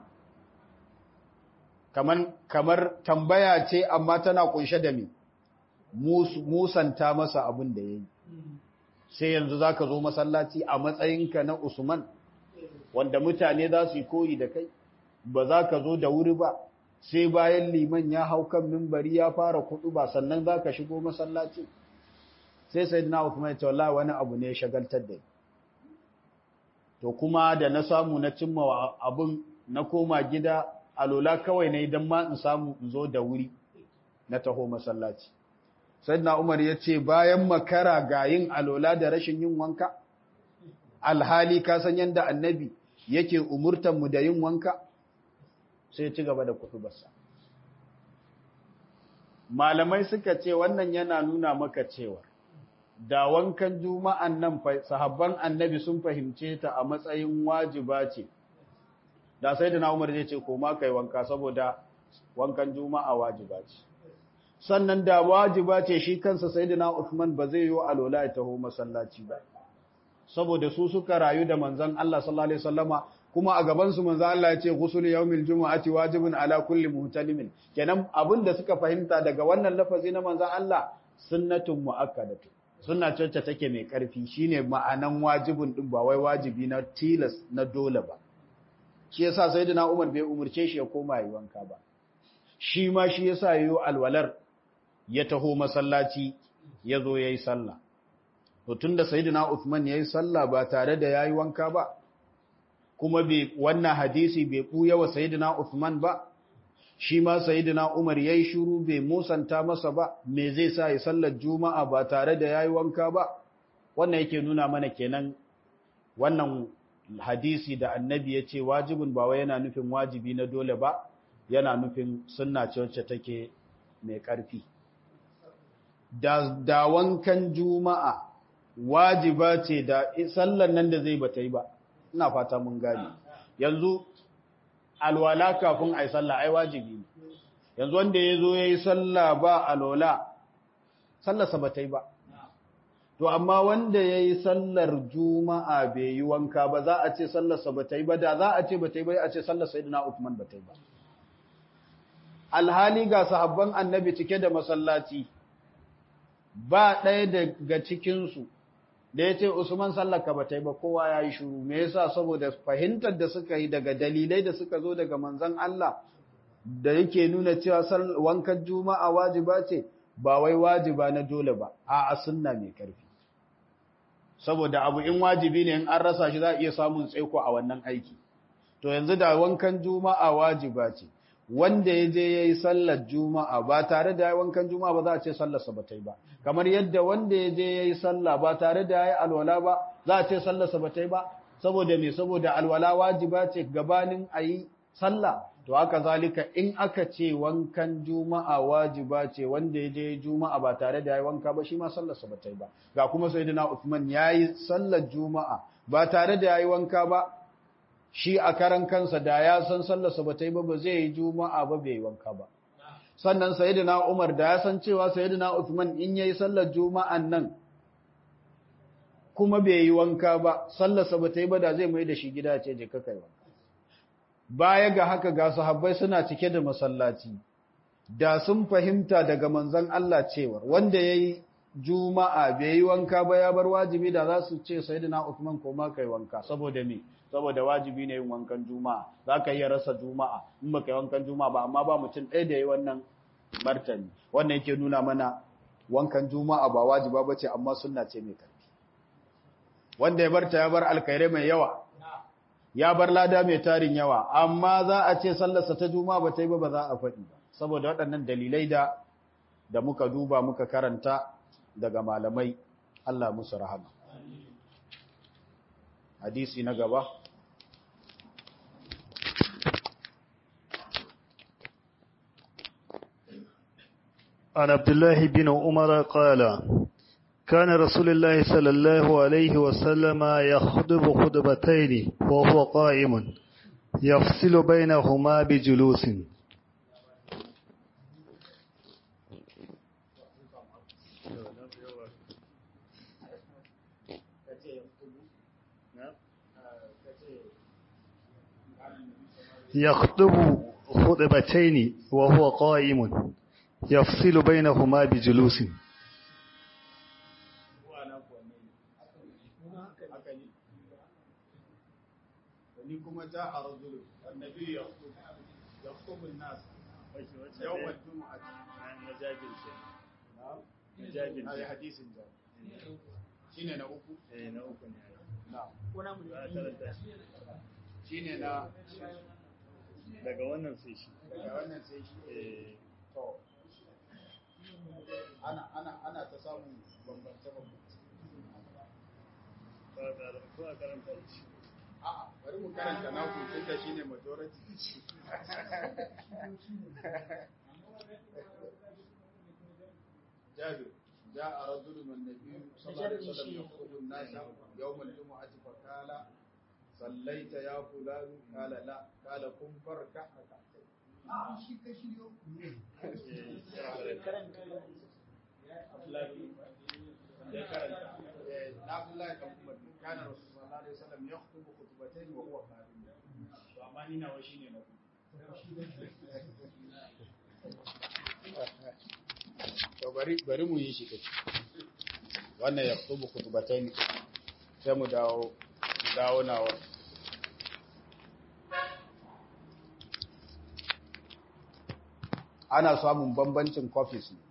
[SPEAKER 1] kamar kamar tambaya ce amma tana kunshe da me musanta masa abin da ya yi sai yanzu za ka zo masallaci a matsayinka na usman wanda mutane za su yi koyi da kai ba za ka zo da wuri ba sai bayan liman ya hau kan mimbari ya fara kudu ba sannan za ka shigo masallaci sai sai na usman ya ce wallahi wani abu ne ya shagaltar da ni to kuma da na samu na cimma abun na koma gida alola kawai ne idan ma in samu in zo da wuri na taho masallaci sayyidina umar ya ce bayan makara ga yin alola da rashin yin wanka alhali ka san yanda annabi yake umurtan mu da yin wanka sai ci gaba da kutubarsa malamai suka ce wannan yana nuna maka cewa da wankan juma'an nan sahabban annabi sun fahimce ta a matsayin wajiba ce da sai da na umar zai ce koma kai wanka saboda wankan juma'a wajiba ce sannan da wajiba ce shi kansa sai da na Uthman ba zai yi alola ya taho masallaci ba saboda su suka rayu da manzon Allah sallallahu alaihi wasallama kuma a gaban su manzon Allah ya ce ghusl yawmil jumu'ati wajibun ala kulli muhtalimin kenan abin da suka fahimta daga wannan lafazi na manzon Allah sunnatun muakkadatu sunna ce take mai karfi shine ma'anan wajibun din ba wai wajibi na tilas na dole ba shi yasa sayyidina Umar bai umurce shi ya koma yi wanka ba shi ma shi yasa yayo alwalar ya taho masallaci ya zo yayi sallah to tunda sayyidina Uthman yayi sallah ba tare da yayi wanka ba kuma bai wannan hadisi bai buya wa sayyidina Uthman ba shi ma sayyidina Umar yayi shiru bai musanta masa ba me zai sa ya sallar juma'a ba tare da yayi wanka ba wannan yake nuna mana kenan wannan hadisi da annabi ya ce wajibin ba wai yana nufin wajibi na dole ba yana nufin sunna ce wacce take mai ƙarfi da, da wankan juma'a wajiba ce da sallan nan da zai bata yi ba ina fata mun gane yanzu alwala kafin a yi sallah ai wajibi ne yanzu wanda ya zo ya yi sallah ba alwala sallarsa bata yi ba To, amma wanda ya yi sallar juma'a bai yi wanka ba za a ce sallarsa ba ta yi ba, da za a ce ba ta yi ba, a ce sallar Sayyidina Uthman ba ta yi ba. Alhali ga sahabban annabi cike da masallaci, ba ɗaya daga cikinsu da ya ce Usman sallarka ba ta yi ba, kowa ya yi shuru, me yasa saboda fahimtar da suka yi daga dalilai da suka zo daga manzan Allah da yake nuna cewa wankan juma'a wajiba ce, ba wai wajiba na dole ba, a sunna mai ƙarfi. saboda abu in wajibi ne in an rasa shi za a iya samun tsaiko a wannan aiki to yanzu da wankan juma'a wajiba ce wanda ya je ya yi sallar juma'a ba tare da ya yi wankan juma'a ba za a ce sallarsa ba ta yi ba kamar yadda wanda ya je ya yi sallah ba tare da ya yi alwala ba za a ce sallarsa ba ta yi ba saboda me saboda alwala wajiba ce gabanin a yi sallah to haka zalika in aka ce wankan juma'a wajiba ce wanda ya je juma'a ba tare da yayi wanka ba shi ma sallarsa ba ta yi ba ga kuma sayyidina Uthman yayi sallar juma'a ba tare da yayi wanka ba shi a karan kansa da ya san sallarsa ba ta yi ba ba zai yi juma'a ba bai yi wanka ba sannan sayyidina Umar da ya san cewa sayyidina Uthman in yayi sallar juma'an nan kuma bai yi wanka ba sallarsa ba ta yi ba da zai mai da shi gida ce je ka kai wanka baya ga haka ga sahabbai suna cike da masallaci da sun fahimta daga manzon Allah cewa wanda yayi juma'a bai yi wanka ba ya bar wajibi da za su ce sayyidina Uthman ko ma kai wanka saboda me saboda wajibi ne yin wankan juma'a zaka iya rasa juma'a in baka yi wankan juma'a ba amma ba mutum ɗaya da yayi wannan martani wannan yake nuna mana wankan juma'a ba wajiba bace amma sunna ce mai karfi wanda ya barta ya bar alkhairai mai yawa ya bar lada mai tarin yawa amma za a ce sallarsa ta juma'a ba ta yi ba ba za a faɗi ba saboda waɗannan dalilai da da muka duba muka karanta daga malamai Allah musu rahama hadisi na gaba
[SPEAKER 2] عن عبد الله بن عمر قال كان رسول الله صلى الله عليه وسلم يخطب خطبتين وهو قائم يفصل بينهما بجلوس يخطب خطبتين وهو قائم يفصل بينهما بجلوس
[SPEAKER 1] ni kuma ja a rajulu annabi ya yakhutubu an-nas yawm al-jum'ah
[SPEAKER 2] na jabir ce na jabir
[SPEAKER 1] ai hadisin ja shine na uku
[SPEAKER 2] eh na uku ne
[SPEAKER 1] na
[SPEAKER 2] ba karanta shi
[SPEAKER 1] shine na
[SPEAKER 2] daga wannan sai shi
[SPEAKER 1] daga wannan sai shi
[SPEAKER 2] eh
[SPEAKER 1] to ana ana ana ta samun bambance bambance
[SPEAKER 2] ba karanta ba karanta shi
[SPEAKER 1] a'a bari mu karanta na ku tunda shine majority جابر جاء رجل من النبي صلى الله عليه وسلم يخطب الناس يوم الجمعة فقال صليت يا فلان قال لا قال قم فاركع ركعتين عبد الله بن عمر كان رسول الله صلى الله عليه وسلم يخطب خطبتين وهو قائم وأما نينا وشيني نقول to bari bari mu yi shi kace wannan ya kutubu kutubatain sai mu dawo dawo nawa ana samun bambancin copies ne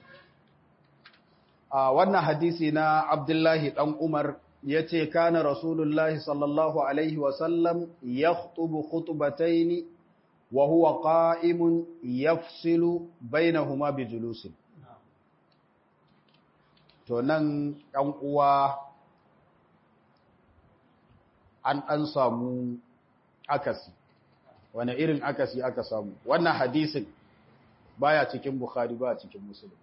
[SPEAKER 1] a wannan hadisi na Abdullahi dan Umar yace kana Rasulullahi sallallahu alaihi wa sallam yakhutubu khutbatayn wa huwa qa'imun yafsilu bainahuma bijulusin to nan ɗan uwa an ɗan samu akasi wani irin akasi aka samu wannan hadisin baya cikin bukhari ba cikin musulun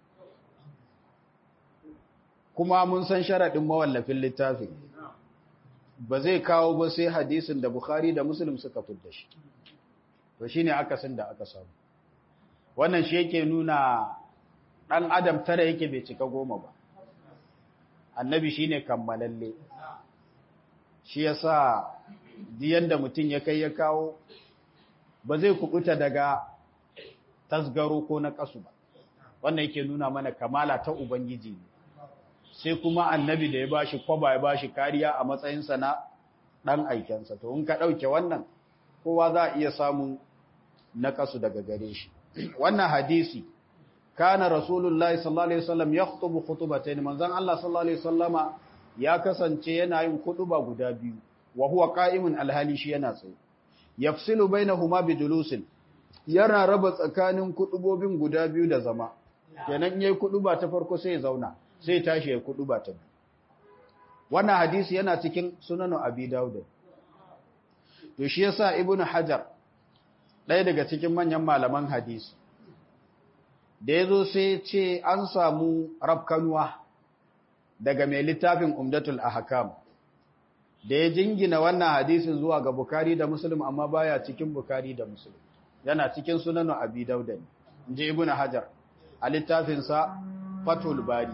[SPEAKER 1] kuma mun san sharaɗin mawallafin littafin ba zai kawo ba sai hadisin da bukhari da musulun suka fidda shi to shi ne akasin da aka samu wannan shi yake nuna ɗan adam tara yake bai cika goma ba annabi shi ne kammalalle shi ya sa diyan da mutum ya kai ya kawo ba zai kubuta daga tasgaro ko na kasu ba wannan yake nuna mana kamala ta ubangiji ne sai kuma annabi da ya bashi kwaba ya bashi kariya a matsayinsa na ɗan aikensa to in ka ɗauke wannan kowa za a iya samun na kasu daga gare shi wannan hadisi kana rasulullahi sallallahu alaihi wasallam yakhutubu khutbatayn manzon Allah sallallahu alaihi wasallama ya kasance yana yin khutba guda biyu wa huwa qa'imun alhali shi yana tsaye yafsilu bainahuma bijulusin yana raba tsakanin kudubobin guda biyu da zama kenan yayi kuduba ta farko sai ya zauna sai ya tashi ya kuduba ta biyu wannan hadisi yana cikin sunan abi daud to shi yasa ibnu hajar ɗaya daga cikin manyan malaman hadisi da ya zo sai ce an samu rafkanuwa daga mai littafin umdatul ahkam da ya jingina wannan hadisin zuwa ga bukari da muslim amma baya cikin bukari da muslim yana cikin sunanu abi dauda ne inji ibnu hajar a littafinsa fatul bari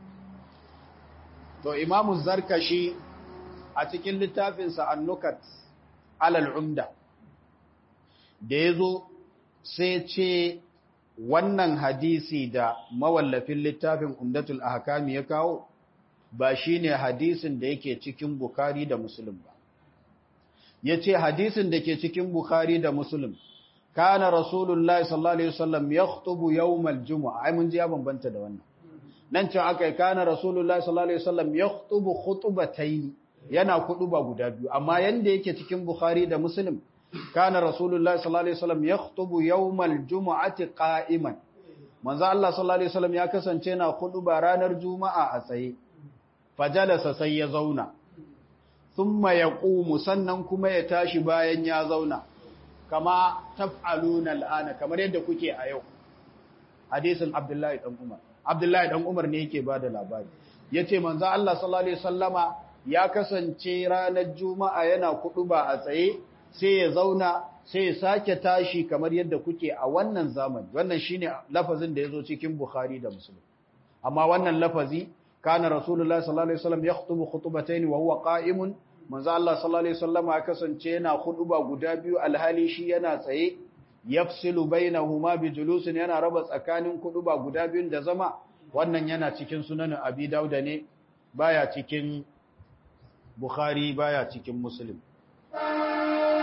[SPEAKER 1] to imamu zarkashi a cikin littafinsa annukat alal umda da ya zo sai ce wannan hadisi da mawallafin littafin umdatul ahkami ya kawo ba shine hadisin da yake cikin bukhari da muslim ba yace hadisin da ke cikin bukhari da muslim kana rasulullahi sallallahu alaihi wasallam yakhutubu yawmal jumu'a ai mun ji ya bambanta da wannan nan cewa akai kana rasulullahi sallallahu alaihi wasallam yakhutubu khutbatayn yana kuduba guda biyu amma yanda yake cikin bukhari da muslim kana rasulullahi sallallahu alaihi wasallam yakhutubu yawmal jumu'ati qa'iman manzo Allah sallallahu alaihi wasallam ya kasance na kuduba ranar juma'a a tsaye fajalasa sai ya zauna thumma yaqumu sannan kuma ya tashi bayan ya zauna kama taf'aluna al'ana kamar yadda kuke a yau hadisin Abdullahi dan Umar Abdullahi dan Umar ne yake bada labari yace manzo Allah sallallahu alaihi wasallama ya kasance ranar juma'a yana kuduba a tsaye sai ya zauna sai ya sake tashi kamar yadda kuke a wannan zamani wannan shine lafazin da yazo cikin Bukhari da Muslim amma wannan lafazi kana Rasulullahi sallallahu alaihi wasallam yakhutubu khutbatayn wa huwa qa'imun manzo Allah sallallahu alaihi wasallam ya kasance yana khutba guda biyu alhali shi yana tsaye yafsilu bainahuma bijulusin yana raba tsakanin khutba guda biyun da zama wannan yana cikin sunan Abi Dawud ne baya cikin Bukhari baya cikin Muslim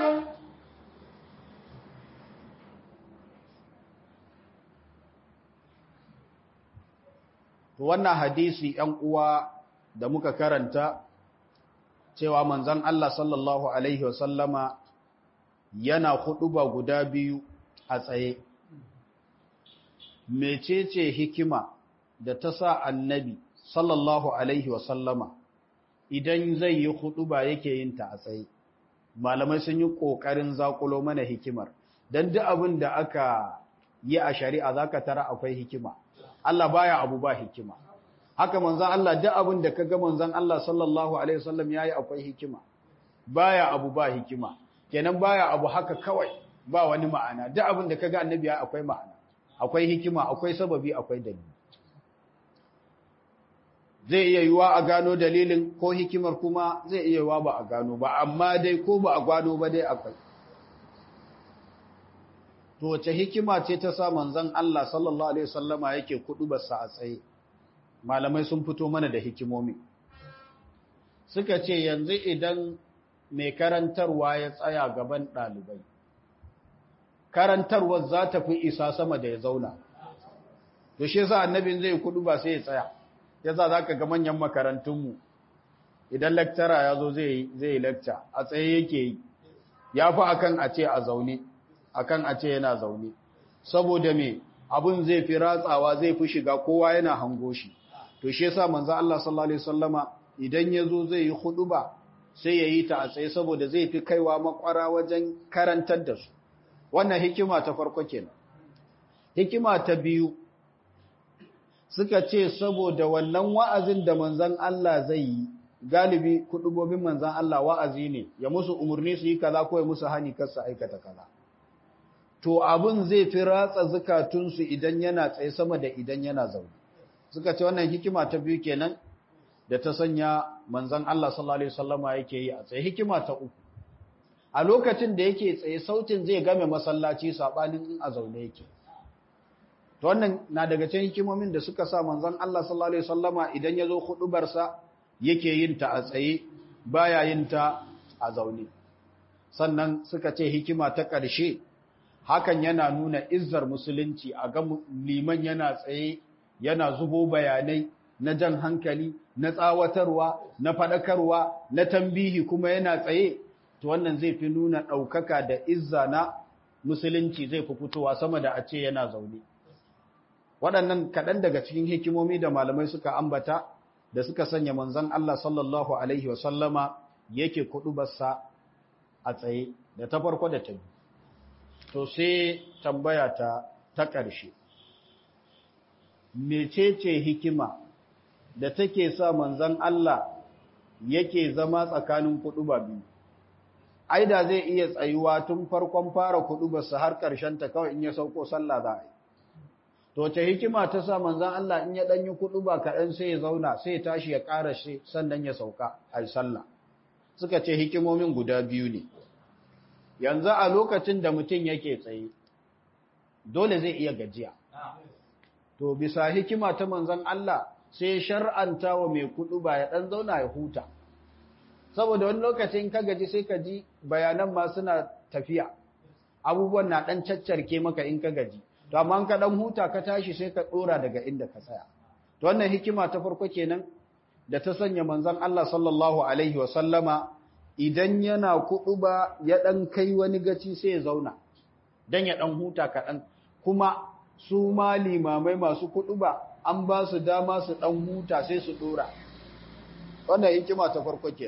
[SPEAKER 1] to wannan hadisi ‘yan uwa da muka karanta cewa manzan Allah sallallahu Alaihi wasallama yana ba guda biyu a tsaye. Mecece hikima da ta sa annabi sallallahu Alaihi wasallama idan zai yi ba yake yin ta a tsaye. Malamai sun yi ƙoƙarin zakulo mana hikimar, don duk abin da aka yi a shari'a za ka tara akwai hikima. Allah baya abu ba hikima. haka manzan Allah duk abin da kaga manzan Allah sallallahu alaihi wasallam yayi akwai hikima baya abu ba hikima kenan baya abu haka kawai ba wani ma'ana duk abin da kaga annabi ya akwai ma'ana akwai hikima akwai sababi akwai dalili zai iya yiwa a gano dalilin ko hikimar kuma zai iya yiwa ba a gano ba amma dai ko ba a gano ba dai akwai to wace hikima ce ta sa manzan Allah sallallahu alaihi wasallama yake kudu basa a tsaye malamai sun fito mana da hikimomi suka ce yanzu idan mai karantarwa ya tsaya gaban ɗalibai karantarwar za ta fi isa sama da ya zauna to shi yasa annabin zai kudu ba sai ya tsaya yasa za ka ga manyan makarantunmu idan lecturer ya zo zai yi lecture a tsaye yake yi ya fi akan a ce a zaune akan a ce yana zaune saboda me abun zai fi ratsawa zai fi shiga kowa yana hango shi to shi yasa manzo Allah sallallahu alaihi wasallama idan yazo zai yi huduba sai yayi ta a tsaye saboda zai fi kaiwa makwara wajen karantar da su wannan hikima ta farko kenan hikima ta biyu suka ce saboda wannan wa'azin da manzon Allah zai yi galibi hudubobin manzon Allah wa'azi ne ya musu umurni su yi kaza ko ya musu hani kar su aikata kaza to abun zai fi ratsa zukatunsu idan yana tsaye sama da idan yana zaune suka ce wannan hikima ta biyu kenan da ta sanya manzon Allah sallallahu alaihi wasallama yake yi a tsaye hikima ta uku a lokacin da yake tsaye sautin zai game masallaci sabanin in a zaune yake to wannan na daga cikin hikimomin da suka sa manzon Allah sallallahu alaihi wasallama idan yazo hudubar sa yake yin ta a tsaye baya yin ta a zaune sannan suka ce hikima ta ƙarshe hakan yana nuna izzar musulunci a ga liman yana tsaye yana zubo bayanai na jan hankali na tsawatarwa na faɗakarwa na tambihi kuma yana tsaye to wannan zai fi nuna ɗaukaka da izza na musulunci zai fi fitowa sama da a ce yana zaune waɗannan kaɗan daga cikin hikimomi da malamai suka ambata da suka sanya manzon Allah sallallahu alaihi wasallama yake kuɗubarsa a tsaye da ta farko da ta biyu to sai tambaya ta ta ƙarshe mecece hikima da take sa manzon Allah yake zama tsakanin kuɗuba biyu ai da zai iya tsayuwa tun farkon fara kuɗubarsa har ƙarshen ta kawai in ya sauko sallah za a yi to ce hikima ta sa manzon Allah in ya ɗan yi kuɗuba kaɗan sai ya zauna sai ya tashi ya ƙara shi sannan ya sauka a yi sallah suka ce hikimomin guda biyu ne yanzu a lokacin da mutum yake tsaye dole zai iya gajiya to bisa hikima ta manzon Allah sai shar'anta wa mai kudu ba ya dan zauna ya huta saboda wani lokacin ka gaji sai ka ji bayanan ma suna tafiya abubuwan na dan caccarke maka in ka gaji to amma ka dan huta ka tashi sai ka dora daga inda ka tsaya to wannan hikima ta farko kenan da ta sanya manzon Allah sallallahu alaihi wa sallama idan yana kuɗu ba ya ɗan kai wani gaci sai ya zauna don ya ɗan huta kaɗan kuma su ma limamai masu kuɗu ba an ba su dama su ɗan huta sai su ɗora wannan hikima ta farko ke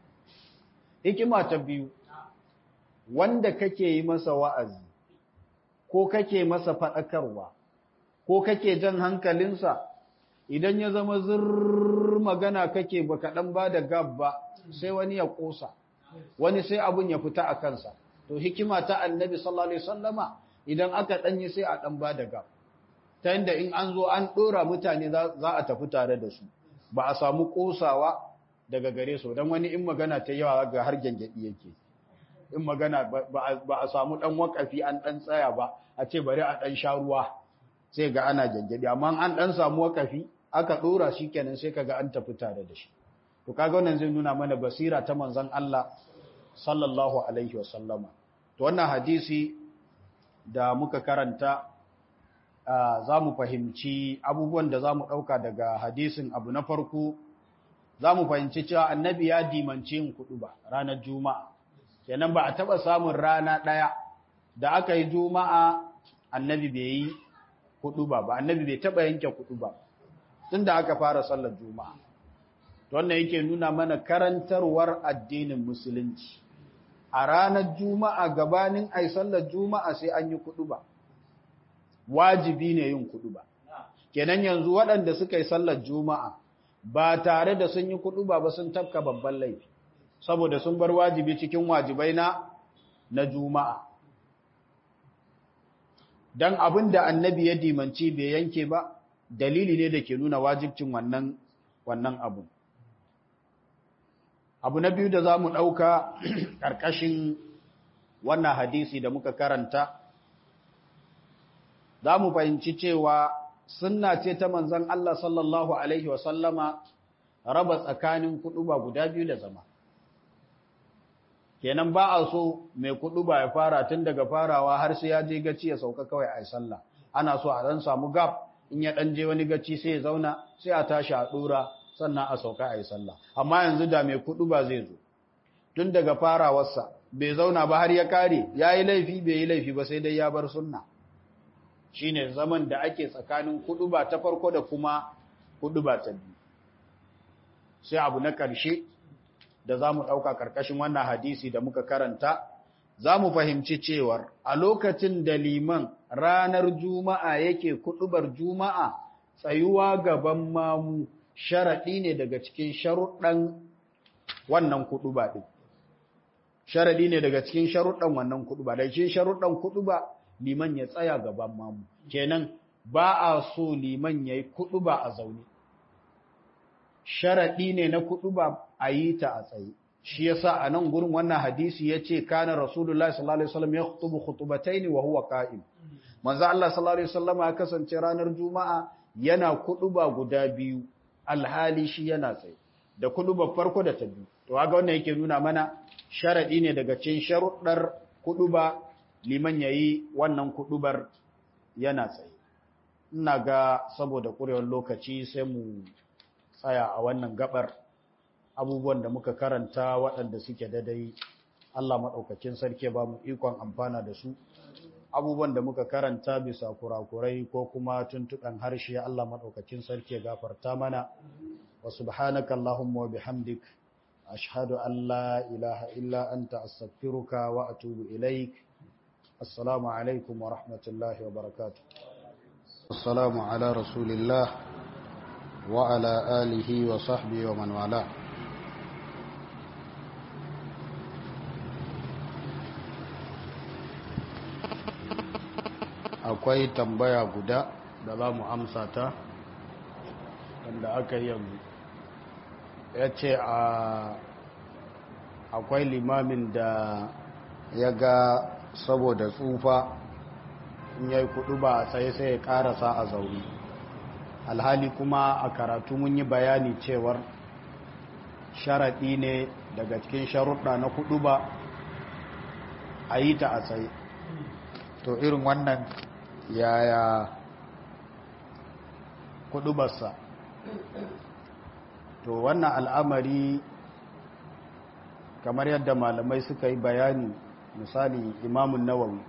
[SPEAKER 1] hikima ta biyu wanda kake yi masa wa'azi ko kake masa faɗakarwa ko kake jan hankalinsa idan ya zama zirr magana kake ba kaɗan ba da gab ba sai wani ya ƙosa wani sai abun ya fita a kansa to hikima ta annabi sallallahu alaihi wasallama idan aka ɗanyi sai a ɗan ba da gab ta yadda in an zo an ɗora mutane za a tafi tare da su ba a samu ƙosawa daga gare su don wani in magana ta yawa ga har gyangyaɗi yake in magana ba a samu ɗan wakafi an ɗan tsaya ba a ce bari a ɗan sha ruwa sai ga ana gyangyaɗi amma an ɗan samu wakafi aka ɗora shi kenan sai kaga an tafi tare da shi to kaga wannan zai nuna mana basira ta manzon Allah sallallahu alaihi wasallama to wannan hadisi da muka karanta za mu fahimci abubuwan da za mu ɗauka daga hadisin abu na farko za mu fahimci cewa annabi ya dimanci yin kuɗu ba ranar juma'a kenan ba a taɓa samun rana ɗaya da aka yi juma'a annabi bai yi kuɗu ba ba annabi bai taɓa yanke kuɗu ba tun da aka fara sallar juma'a wannan yake nuna mana karantarwar addinin musulunci a ranar juma'a gabanin ai sallar juma'a sai an yi kuɗu ba wajibi ne yin kuɗu ba kenan yanzu waɗanda suka yi sallar juma'a ba tare da sun yi kuɗu ba ba sun tafka babban laifi saboda sun bar wajibi cikin wajibai na na juma'a dan abin da annabi ya dimanci bai yanke ba dalili ne da ke nuna wajibcin wannan wannan abu abu na biyu da za mu ɗauka ƙarƙashin wannan hadisi da muka karanta za mu fahimci cewa sunna ce ta manzan Allah sallallahu Alaihi wasallama raba tsakanin kuɗuba guda biyu da zama. Kenan ba a so mai kuɗuba ya fara tun daga farawa har sai ya je gaci ya sauka kawai a sallah. Ana so a ɗan samu gab in ya ɗan je wani gaci sai ya zauna sai a tashi a ɗora sannan a sauka a yi sallah. Amma yanzu da mai kuɗuba zai zo. Tun daga farawarsa bai zauna ba har ya kare ya yi laifi bai yi laifi ba sai dai ya bar sunna. shine zaman da ake tsakanin kuduba ta farko da kuma kuduba ta biyu sai abu na ƙarshe da za mu ɗauka ƙarƙashin wannan hadisi da muka karanta za mu fahimci cewar a lokacin da liman ranar juma'a yake kudubar juma'a tsayuwa gaban mamu sharaɗi ne daga cikin sharuɗan wannan kuduba ɗin sharaɗi ne daga cikin sharuɗan wannan kuduba da cikin sharuɗan kuduba liman ya tsaya gaban mamu kenan ba a so liman ya yi kuɗu ba a zaune sharaɗi ne na kuɗu ba a yi ta a tsaye shi yasa a nan gurin wannan hadisi ya ce kana rasulullahi sallallahu alaihi wasallam ya khutubu khutubataini wa huwa qa'im manzo Allah sallallahu alaihi wasallam ya kasance ranar juma'a yana kuɗu ba guda biyu alhali shi yana tsaye da kuɗu ba farko da ta biyu to kaga wannan yake nuna mana sharaɗi ne daga cikin sharuɗar kuɗu ba liman ya yi wannan kuɗubar yana tsaye. Ina ga saboda ƙurewar lokaci sai mu tsaya a wannan gabar abubuwan da muka karanta waɗanda suke dadai Allah maɗaukakin sarki ba mu ikon amfana da su. Abubuwan da muka karanta bisa kurakurai ko kuma tuntuɓen harshe Allah maɗaukakin sarki gafarta mana. Wa subhanaka Allahumma wa bihamdik ashhadu an la ilaha illa anta astaghfiruka wa atubu ilaik. السلام عليكم ورحمة الله وبركاته السلام على رسول الله وعلى آله وصحبه ومن والاه akwai tambaya guda da za mu amsa ta wanda aka yi yanzu ya ce akwai limamin da ya ga saboda tsufa in yayi kudu ba sai sai ya karasa a zauri alhali kuma a karatu mun yi bayani cewar sharaɗi ne daga cikin sharuɗa na kudu ba a yi ta a tsaye to irin wannan yaya kudubarsa to wannan al'amari kamar yadda malamai suka yi bayani misali imamun nawawi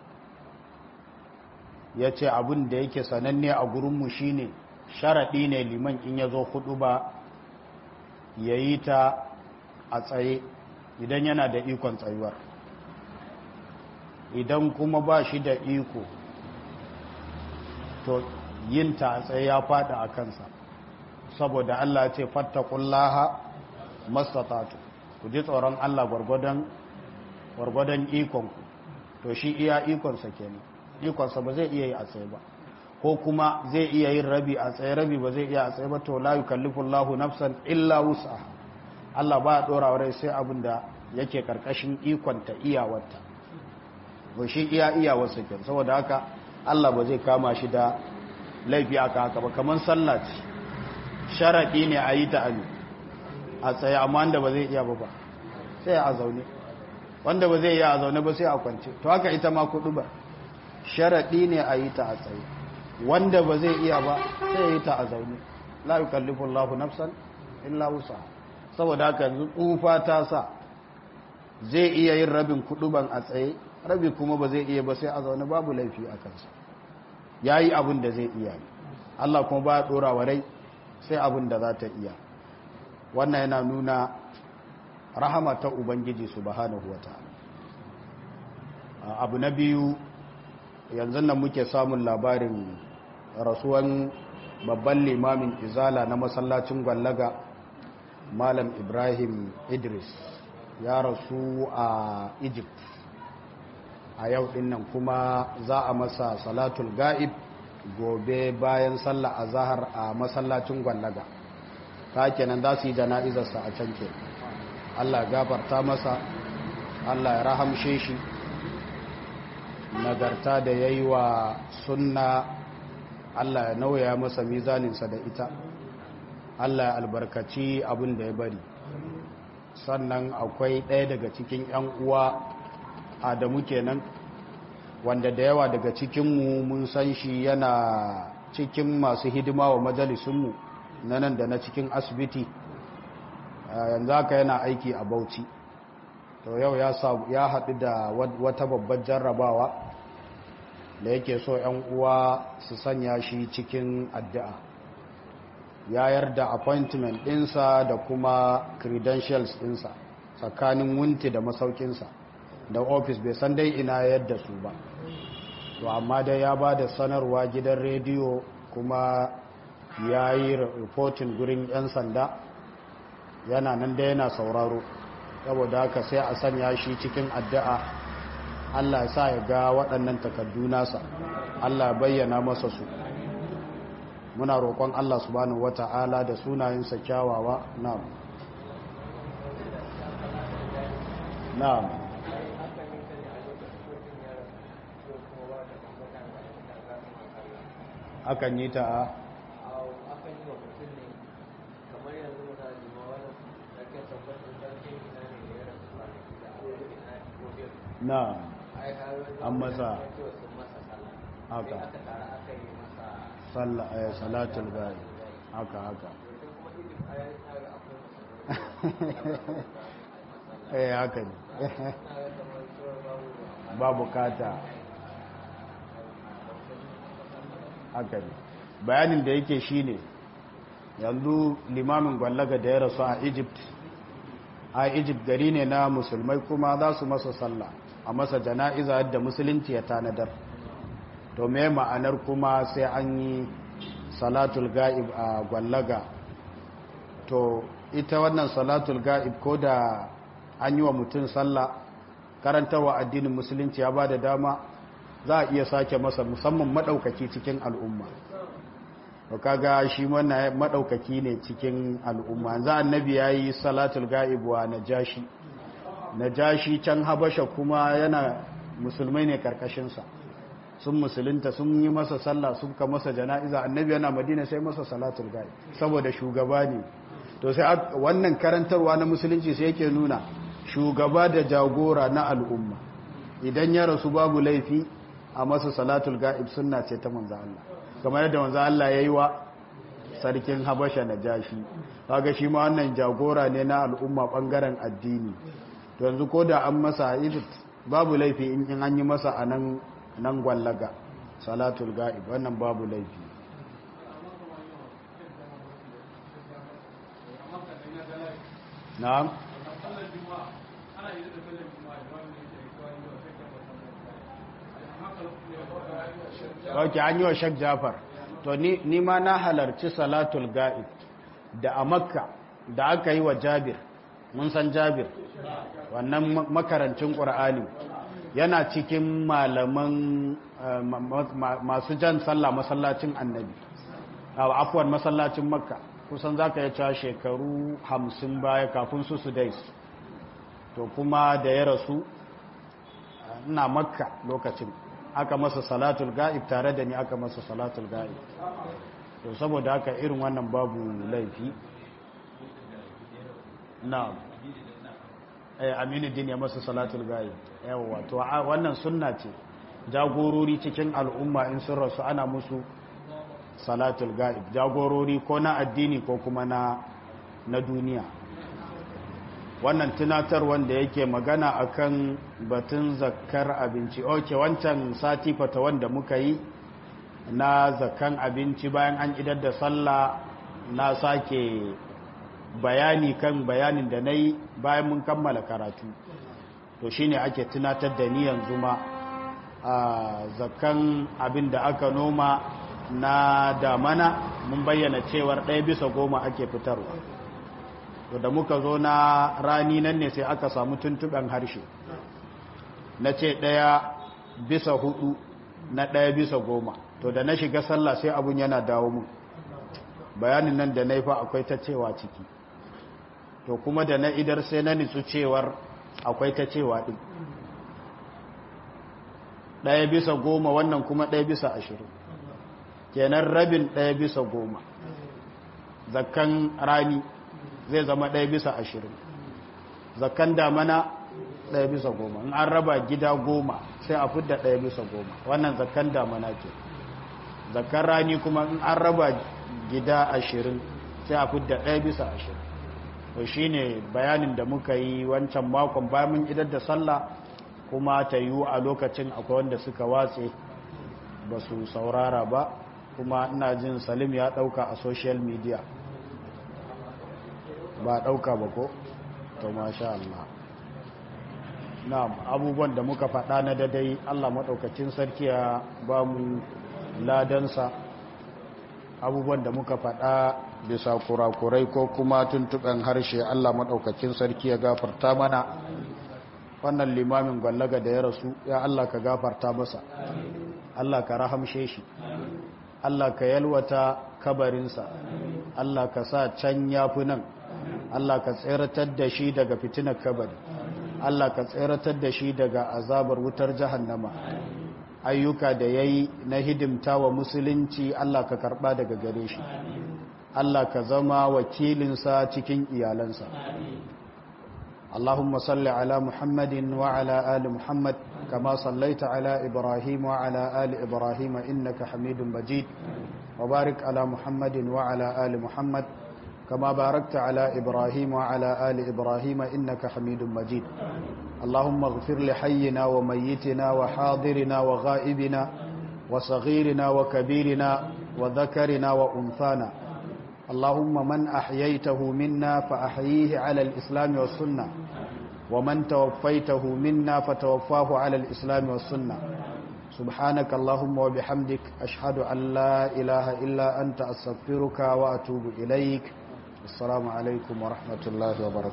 [SPEAKER 1] ya ce abin da yake sananne a gurinmu shine sharaɗi ne liman in ya zo hudu ba ya yi ta a tsaye idan yana da ikon tsayuwar idan kuma ba shi da iko to yin ta a tsaye ya fada a kansa saboda Allah ce fattakullaha mastatatu ku ji tsoron Allah gwargwadon gwargwadon ikonku to shi iya ikonsa kenan ikonsa ba zai iya yi a tsaye ba ko kuma zai iya yin rabi a tsaye rabi ba zai iya a tsaye ba to la yukallifu Allahu nafsan illa wusa Allah ba ya dora rai sai abin da yake karkashin ikonta iyawarta to shi iya iyawarsa kenan saboda haka Allah ba zai kama shi da laifi aka haka ba kamar sallah ce sharadi ne a yi ta a tsaye amma wanda ba zai iya ba ba sai a zaune wanda ba zai iya a zaune ba sai a kwance to haka ita ma kudu ba sharaɗi ne a yi ta a tsaye wanda ba zai iya ba sai ya yi ta a zaune la yukallifu Allahu nafsan illa wusa saboda haka tsufa ta sa zai iya yin rabin kuduban a tsaye rabi kuma ba zai iya ba sai a zaune babu laifi a kansa yayi abin da zai iya Allah kuma ba ya dora wa rai sai abin da za ta iya wannan yana nuna rahama ta ubangiji subhanahu wataala abu na biyu yanzu nan muke samun labarin rasuwan babban limamin izala na masallacin gwallaga malam ibrahim idris ya rasu a egypt a yau dinnan kuma za a masa salatul ga'ib gobe bayan sallah a zahar a masallacin gwallaga ta kenan za su yi jana'izarsa a can ke allah gafarta masa allah ya rahamshe shi nagarta da ya yi wa sunna Allah ya nauya masa mizaninsa da ita Allah ya albarkaci abin da ya bari sannan akwai ɗaya daga cikin 'yan uwa adamu kenan wanda da yawa daga cikinmu mun san shi yana cikin masu hidima wa majalisunmu na nan da na cikin asibiti yanzu haka yana aiki a bauchi to yau ya haɗu da wata babbar jarrabawa da yake so 'yan uwa su sanya shi cikin addu'a ya yarda appointment ɗinsa da kuma credentials ɗinsa tsakanin wunti da masaukinsa da ofis bai san dai ina yadda su ba to amma dai ya ba da sanarwa gidan rediyo kuma ya yi reporting gurin 'yan sanda yana nan da yana sauraro saboda haka sai a sanya shi cikin addu'a Allah ya sa ya ga waɗannan takardu nasa Allah bayyana masa su muna roƙon Allah subhanahu wata'ala da sunayensa kyawawa na'am na'am akan yi ta a na an masa haka salatul gari haka haka eh haka ne ba bukata haka ne bayanin da yake shine yanzu limamin gwallaga da ya rasu a egypt a egypt gari ne na musulmai kuma za su masa sallah a masa jana'iza yadda musulunci ya tanadar to me ma'anar kuma sai an yi salatul ga'ib a gwallaga to ita wannan salatul ga'ib ko da an yi wa mutum sallah karantarwa addinin musulunci ya ba da dama za a iya sake masa musamman maɗaukaki cikin al'umma to kaga shi wannan maɗaukaki ne cikin al'umma za annabi ya yi salatul ga'ib wa najashi najashi can habasha kuma yana musulmai ne karkashinsa sun musulunta sun yi masa sallah sun ka masa jana'iza annabi yana madina sai masa salatul ga'ib saboda shugaba ne to sai wannan karantarwa na musulunci sai yake nuna shugaba da jagora na al'umma idan ya rasu babu laifi a masa salatul ga'ib sunna ce ta manzo Allah kamar yadda manzo Allah yayi wa sarkin Habasha Najashi kaga shi ma wannan jagora ne na al'umma bangaren addini to yanzu ko da an masa Egypt babu laifi in an yi masa a nan nan gwallaga salatul ga'ib wannan babu laifi na'am ok an yi wa shek jafar to ni ma na halarci salatul ga'ib da a makka da aka yi wa jabir mun san jabir wannan makarancin ƙur'ani yana cikin malaman masu jan sallah masallacin annabi afuwan masallacin makka kusan za ka yi cewa shekaru hamsin baya kafin su su dais to kuma da ya rasu ina makka lokacin aka masa salatul ga'ib tare da ni aka masa salatul ga'ib to saboda haka irin wannan babu laifi na eh aminu din ya masa salatul ga'ib yawa to wannan sunna ce jagorori cikin al'umma in sun rasu ana musu salatul ga'ib jagorori ko na addini ko kuma na na duniya wannan tunatar wanda yake magana akan batun zakkar abinci oke wancan sati fata wanda muka yi na zakkan abinci bayan an idar da sallah na sake bayani kan bayanin da na yi bayan mun kammala karatu to shine ake tunatar da ni yanzu ma a zakkan abin da aka noma na damana mun bayyana cewar ɗaya bisa goma ake fitarwa to da muka zo na rani nan ne sai aka samu tuntuɓen harshe na ce ɗaya bisa hudu na ɗaya bisa goma to da na shiga sallah sai abun yana dawo mu bayanin nan da na yi fa akwai ta cewa ciki to kuma da na idar sai na nitsu cewar akwai ta cewa ɗin ɗaya bisa goma wannan kuma ɗaya bisa ashirin kenan rabin ɗaya bisa goma zakkan rani zai zama ɗaya bisa ashirin zakkan damana ɗaya bisa goma in an raba gida goma sai a fidda ɗaya bisa goma wannan zakkan damana ke zakkan rani kuma in an raba gida ashirin sai a fidda ɗaya bisa ashirin to shi ne bayanin da muka yi wancan makon bayan mun idar da sallah kuma ta yiwu a lokacin akwai wanda suka watse ba su saurara ba kuma ina jin salim ya ɗauka a social media ba ɗauka ba ko to masha Allah na abubuwan da muka faɗa na dadai Allah maɗaukacin sarki ya ba mu ladansa abubuwan da muka faɗa bisa kurakurai ko kuma tuntuɓen harshe Allah maɗaukacin sarki ya gafarta mana wannan limamin gwallaga da ya rasu ya Allah ka gafarta masa Allah ka rahamshe shi Allah ka yalwata kabarinsa Allah ka sa can yafi nan Allah ka tseratar da shi daga fitinar kabari Allah ka tseratar da shi daga azabar wutar jahannama ayyuka da yayi na hidimta wa musulunci Allah ka karba daga gare shi Allah ka zama wakilinsa cikin iyalansa اللهم صل على محمد وعلى آل محمد كما صليت على إبراهيم وعلى آل إبراهيم إنك حميد مجيد وبارك على محمد وعلى آل محمد كما باركت على إبراهيم وعلى آل إبراهيم إنك حميد مجيد اللهم اغفر لحينا وميتنا وحاضرنا وغائبنا وصغيرنا وكبيرنا وذكرنا وأنثانا اللهم من أحييته منا فأحييه على الإسلام والسنة ومن توفيته منا فتوفاه على الإسلام والسنة سبحانك اللهم وبحمدك أشهد أن لا إله إلا أنت أستغفرك وأتوب إليك السلام عليكم ورحمة الله وبركاته